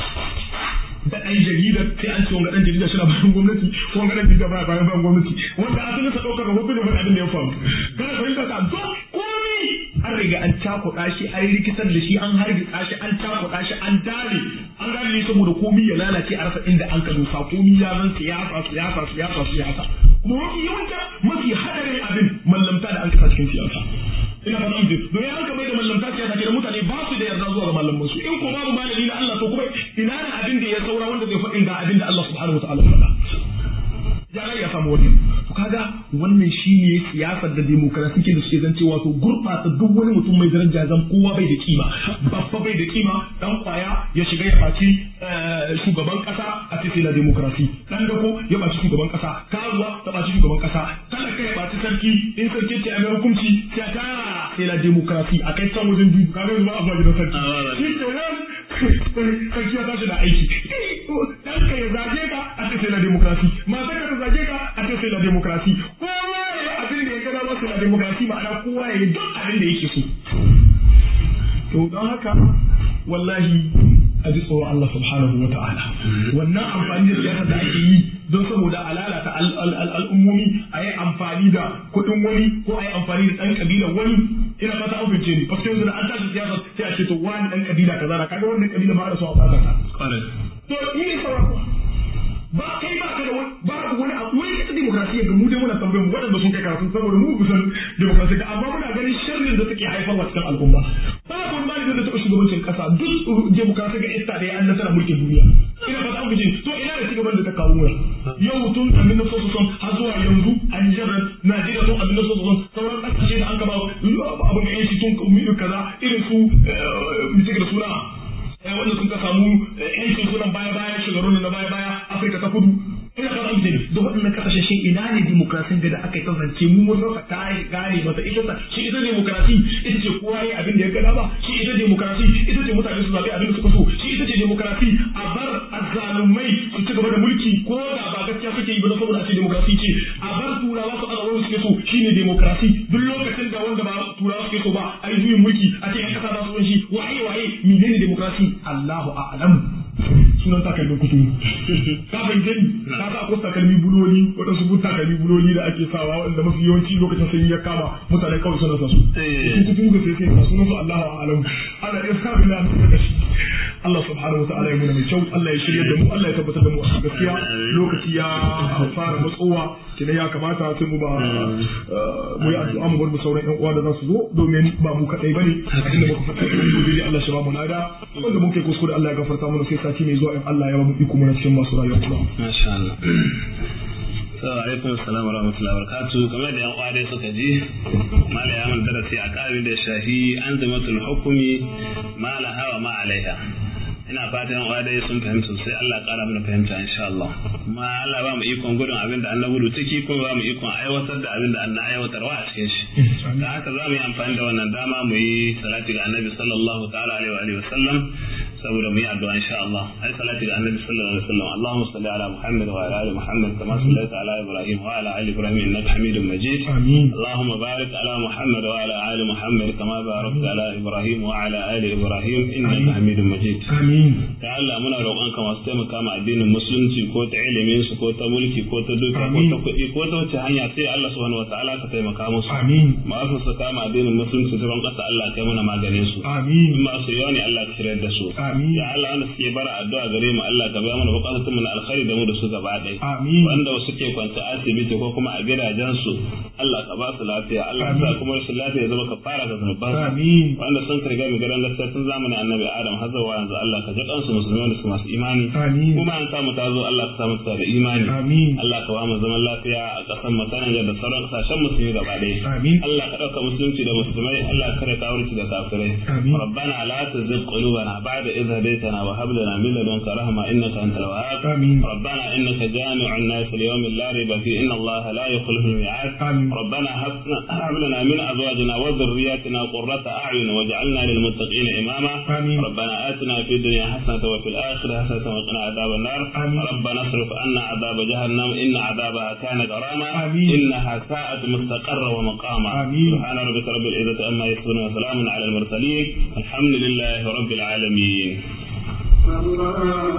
da ɗan jarida sai an ce wanga ɗan jarida shi na bayan gwamnati ko wanga ɗan jarida baya bayan bayan gwamnati wanda asalin sa ɗaukar rahoto da wani abin da ya faru kana fahimta ta to komai an riga an cakuɗa shi an rikitar da shi an hargitsa shi an cakuɗa shi an dare an gane ne saboda komai ya lalace a rasa inda an ka dosa komai ya zan siyasa siyasa siyasa siyasa kuma mafi yawanci mafi hadarin abin mallamta da an kasa cikin siyasa ina fata mutum don ya mai da mallamta siyasa ke da mutane ba su da yarda zuwa ga mallaman su in ko babu malami na Allah to kuma ina da abin da ya saura wanda zai faɗin ga abin da Allah subhanahu wataala ya faɗa ya ga ya samu wannan to kaga wannan shine siyasar da demokrasi ke da suke zance wato gurɓata duk wani mutum mai daraja zan kowa bai da kima babba bai da kima dan kwaya ya shiga ya faci shugaban kasa a cikin la demokrasi dan dako ya baci shugaban kasa karuwa ta baci shugaban kasa talaka ya baci sarki in sarki ce a mai hukunci sai ta sai la demokrasi a kai can wajen biyu kaga yanzu ba a zuwa gidan sarki shi ke nan sarki ya tashi da aiki dan ka ya zage ka a cikin la demokrasi mata ka ta zage ka a cikin la demokrasi kowa ya abin da ya gada masa la demokrasi ma'ana kowa ya yi duk abin da yake so to don haka wallahi a ji tsoron Allah subhanahu wa ta'ala wannan amfani da siyasa da ake yi don saboda a lalata al'ummomi a yi amfani da kuɗin wani ko a yi amfani da ɗan ƙabilar wani ina fata an fice ni fasto yanzu da an tashi siyasa sai a ce to wani ɗan ƙabila kaza na kaga wannan ƙabila ba da so a ɓata ta to ni ne sauran ba kai ba ka da wani ba ka wani abu wani ita demokrasiya ga mu dai muna tambayar mu waɗanda sun kai karatu saboda mu kusan demokrasiya ga amma muna ganin sharrin da take haifarwa cikin al'umma ba ka wani malami da taɓa shugabancin ƙasa duk demokrasiya ga ita da ya an nasara mulkin duniya ina ba ta fice to ina da cigaban da ta kawo mu yau tun abin da sosu son har zuwa yanzu a Nijar Najeriya tun abin da sosu son sauran ƙasashe da an gaba abin da yanci tun kaza irin su mutum da suna wanda sun ka samu yancin sunan baya baya shugabannin na baya baya Afirka ta kudu ina fata an gani da waɗannan kasashe shin ina ne demokrasin da aka yi kasance mu mun rasa ta gane masa ita ta shi ita demokrasi ita ce kowa yi abin da ya gada ba shi ita demokrasi ita ce mutane su zaɓi abin da suka so shi ita ce demokrasi a bar azzalumai su ci gaba da mulki ko da ba gaskiya suke yi ba na saboda a ce demokrasi ce a bar turawa su azawa suke so shine demokrasi duk lokacin da wanda ba turawa suke so ba a yi juyin mulki a ce yan kasa za su shi waye waye menene demokrasi Allahu a'lamu sunan takalmin kuturu ka fahimce ni ka sa akwai takalmi buloli waɗansu bun takalmi buloli da ake sawa wanda mafi yawanci lokacin sanyi ya kama mutane kawai suna sa su su kuturu ga sai sai sunan su Allahu a'lamu ana iya sa bila da kashi Allah subhanahu wa ta'ala ya muna mai kyau Allah ya shirya da mu Allah ya tabbatar da mu a gaskiya lokaci ya fara matsowa kina ya kamata sai mu ba mu yi addu'a mu bar mu sauran ƴan uwa da za su zo domin ba mu kadai bane inda muka fata gobe Allah shi ba mu lada wanda muke kuskure Allah ya gafarta mana sai sati mai zuwa in Allah ya ba mu iko muna cikin masu rayuwa kuma masha Allah Assalamu alaikum assalamu warahmatullahi wabarakatuh kamar da yan uwa dai suka ji mala ya mun darasi a ƙarin da shahi an zamatul hukumi mala hawa ma alaiha ina fatan yan uwa dai sun fahimta sai Allah ƙara mana fahimta insha Allah kuma Allah ba mu ikon gudun abin da annabi gudu ciki kuma ba mu ikon aiwatar da abin da annabi aiwatarwa a cikin shi da haka za mu yi amfani da wannan dama mu yi salati ga annabi sallallahu ta'ala alaihi wa alihi wa sallam saboda mu yi addu'a insha Allah ai salati ga annabi sallallahu alaihi wasallam Allahumma salli ala Muhammad wa ala ali Muhammad kama sallaita ala Ibrahim wa ala ali Ibrahim innaka Hamidum Majid amin Allahumma barik ala Muhammad wa ala ali Muhammad kama barakta ala Ibrahim wa ala ali Ibrahim innaka Hamidum Majid amin ya Allah muna roƙonka masu taimaka ma addinin musulunci ko ta ilimin su ko ta mulki ko ta duka ko ta kuɗi ko ta wace hanya sai Allah subhanahu wataala ka taimaka musu amin masu su kama addinin musulunci ta ƙasa Allah kai mana maganin su amin in masu yawa ne Allah ka shirya da su amin ya Allah wanda suke bara addu'a gare mu Allah ka biya mana bukatun mu na alkhairi da mu da su gaba ɗaya amin wanda suke kwanta asibiti ko kuma a gidajensu Allah ka ba su lafiya Allah ka sa kuma rashin lafiya ya zama ka fara ga zunuban amin wanda sun karga mu garan gaskiya tun zamanin annabi Adam har zuwa yanzu Allah ka ji kansu musulmi wanda su masu imani amin kuma an samu ta zo Allah ka samu ta da imani amin Allah ka ba mu zaman lafiya a ƙasar mu ta Nijar da sauran ƙasashen musulmi gaba ɗaya amin Allah ka ɗauka musulunci da musulmai Allah ka kare kawurci da kafirai amin ربنا لا تزغ قلوبنا بعد إذ هديتنا وهب لنا من لدنك رحمة إنك أنت الوهاب amin ربنا إنك جامع الناس ليوم لا ريب فيه إن الله لا يخلف الميعاد amin ربنا هب هب لنا من أزواجنا وذرياتنا قرة أعين واجعلنا للمتقين إماما آمين. ربنا آتنا في الدنيا حسنة وفي الآخرة حسنة وقنا عذاب النار آمين. ربنا اصرف عنا عذاب جهنم إن عذابها كان غراما آمين. إنها ساءت مستقرا ومقاما آمين. سبحان ربك رب العزة عما يصفون وسلام على المرسلين الحمد لله رب العالمين الله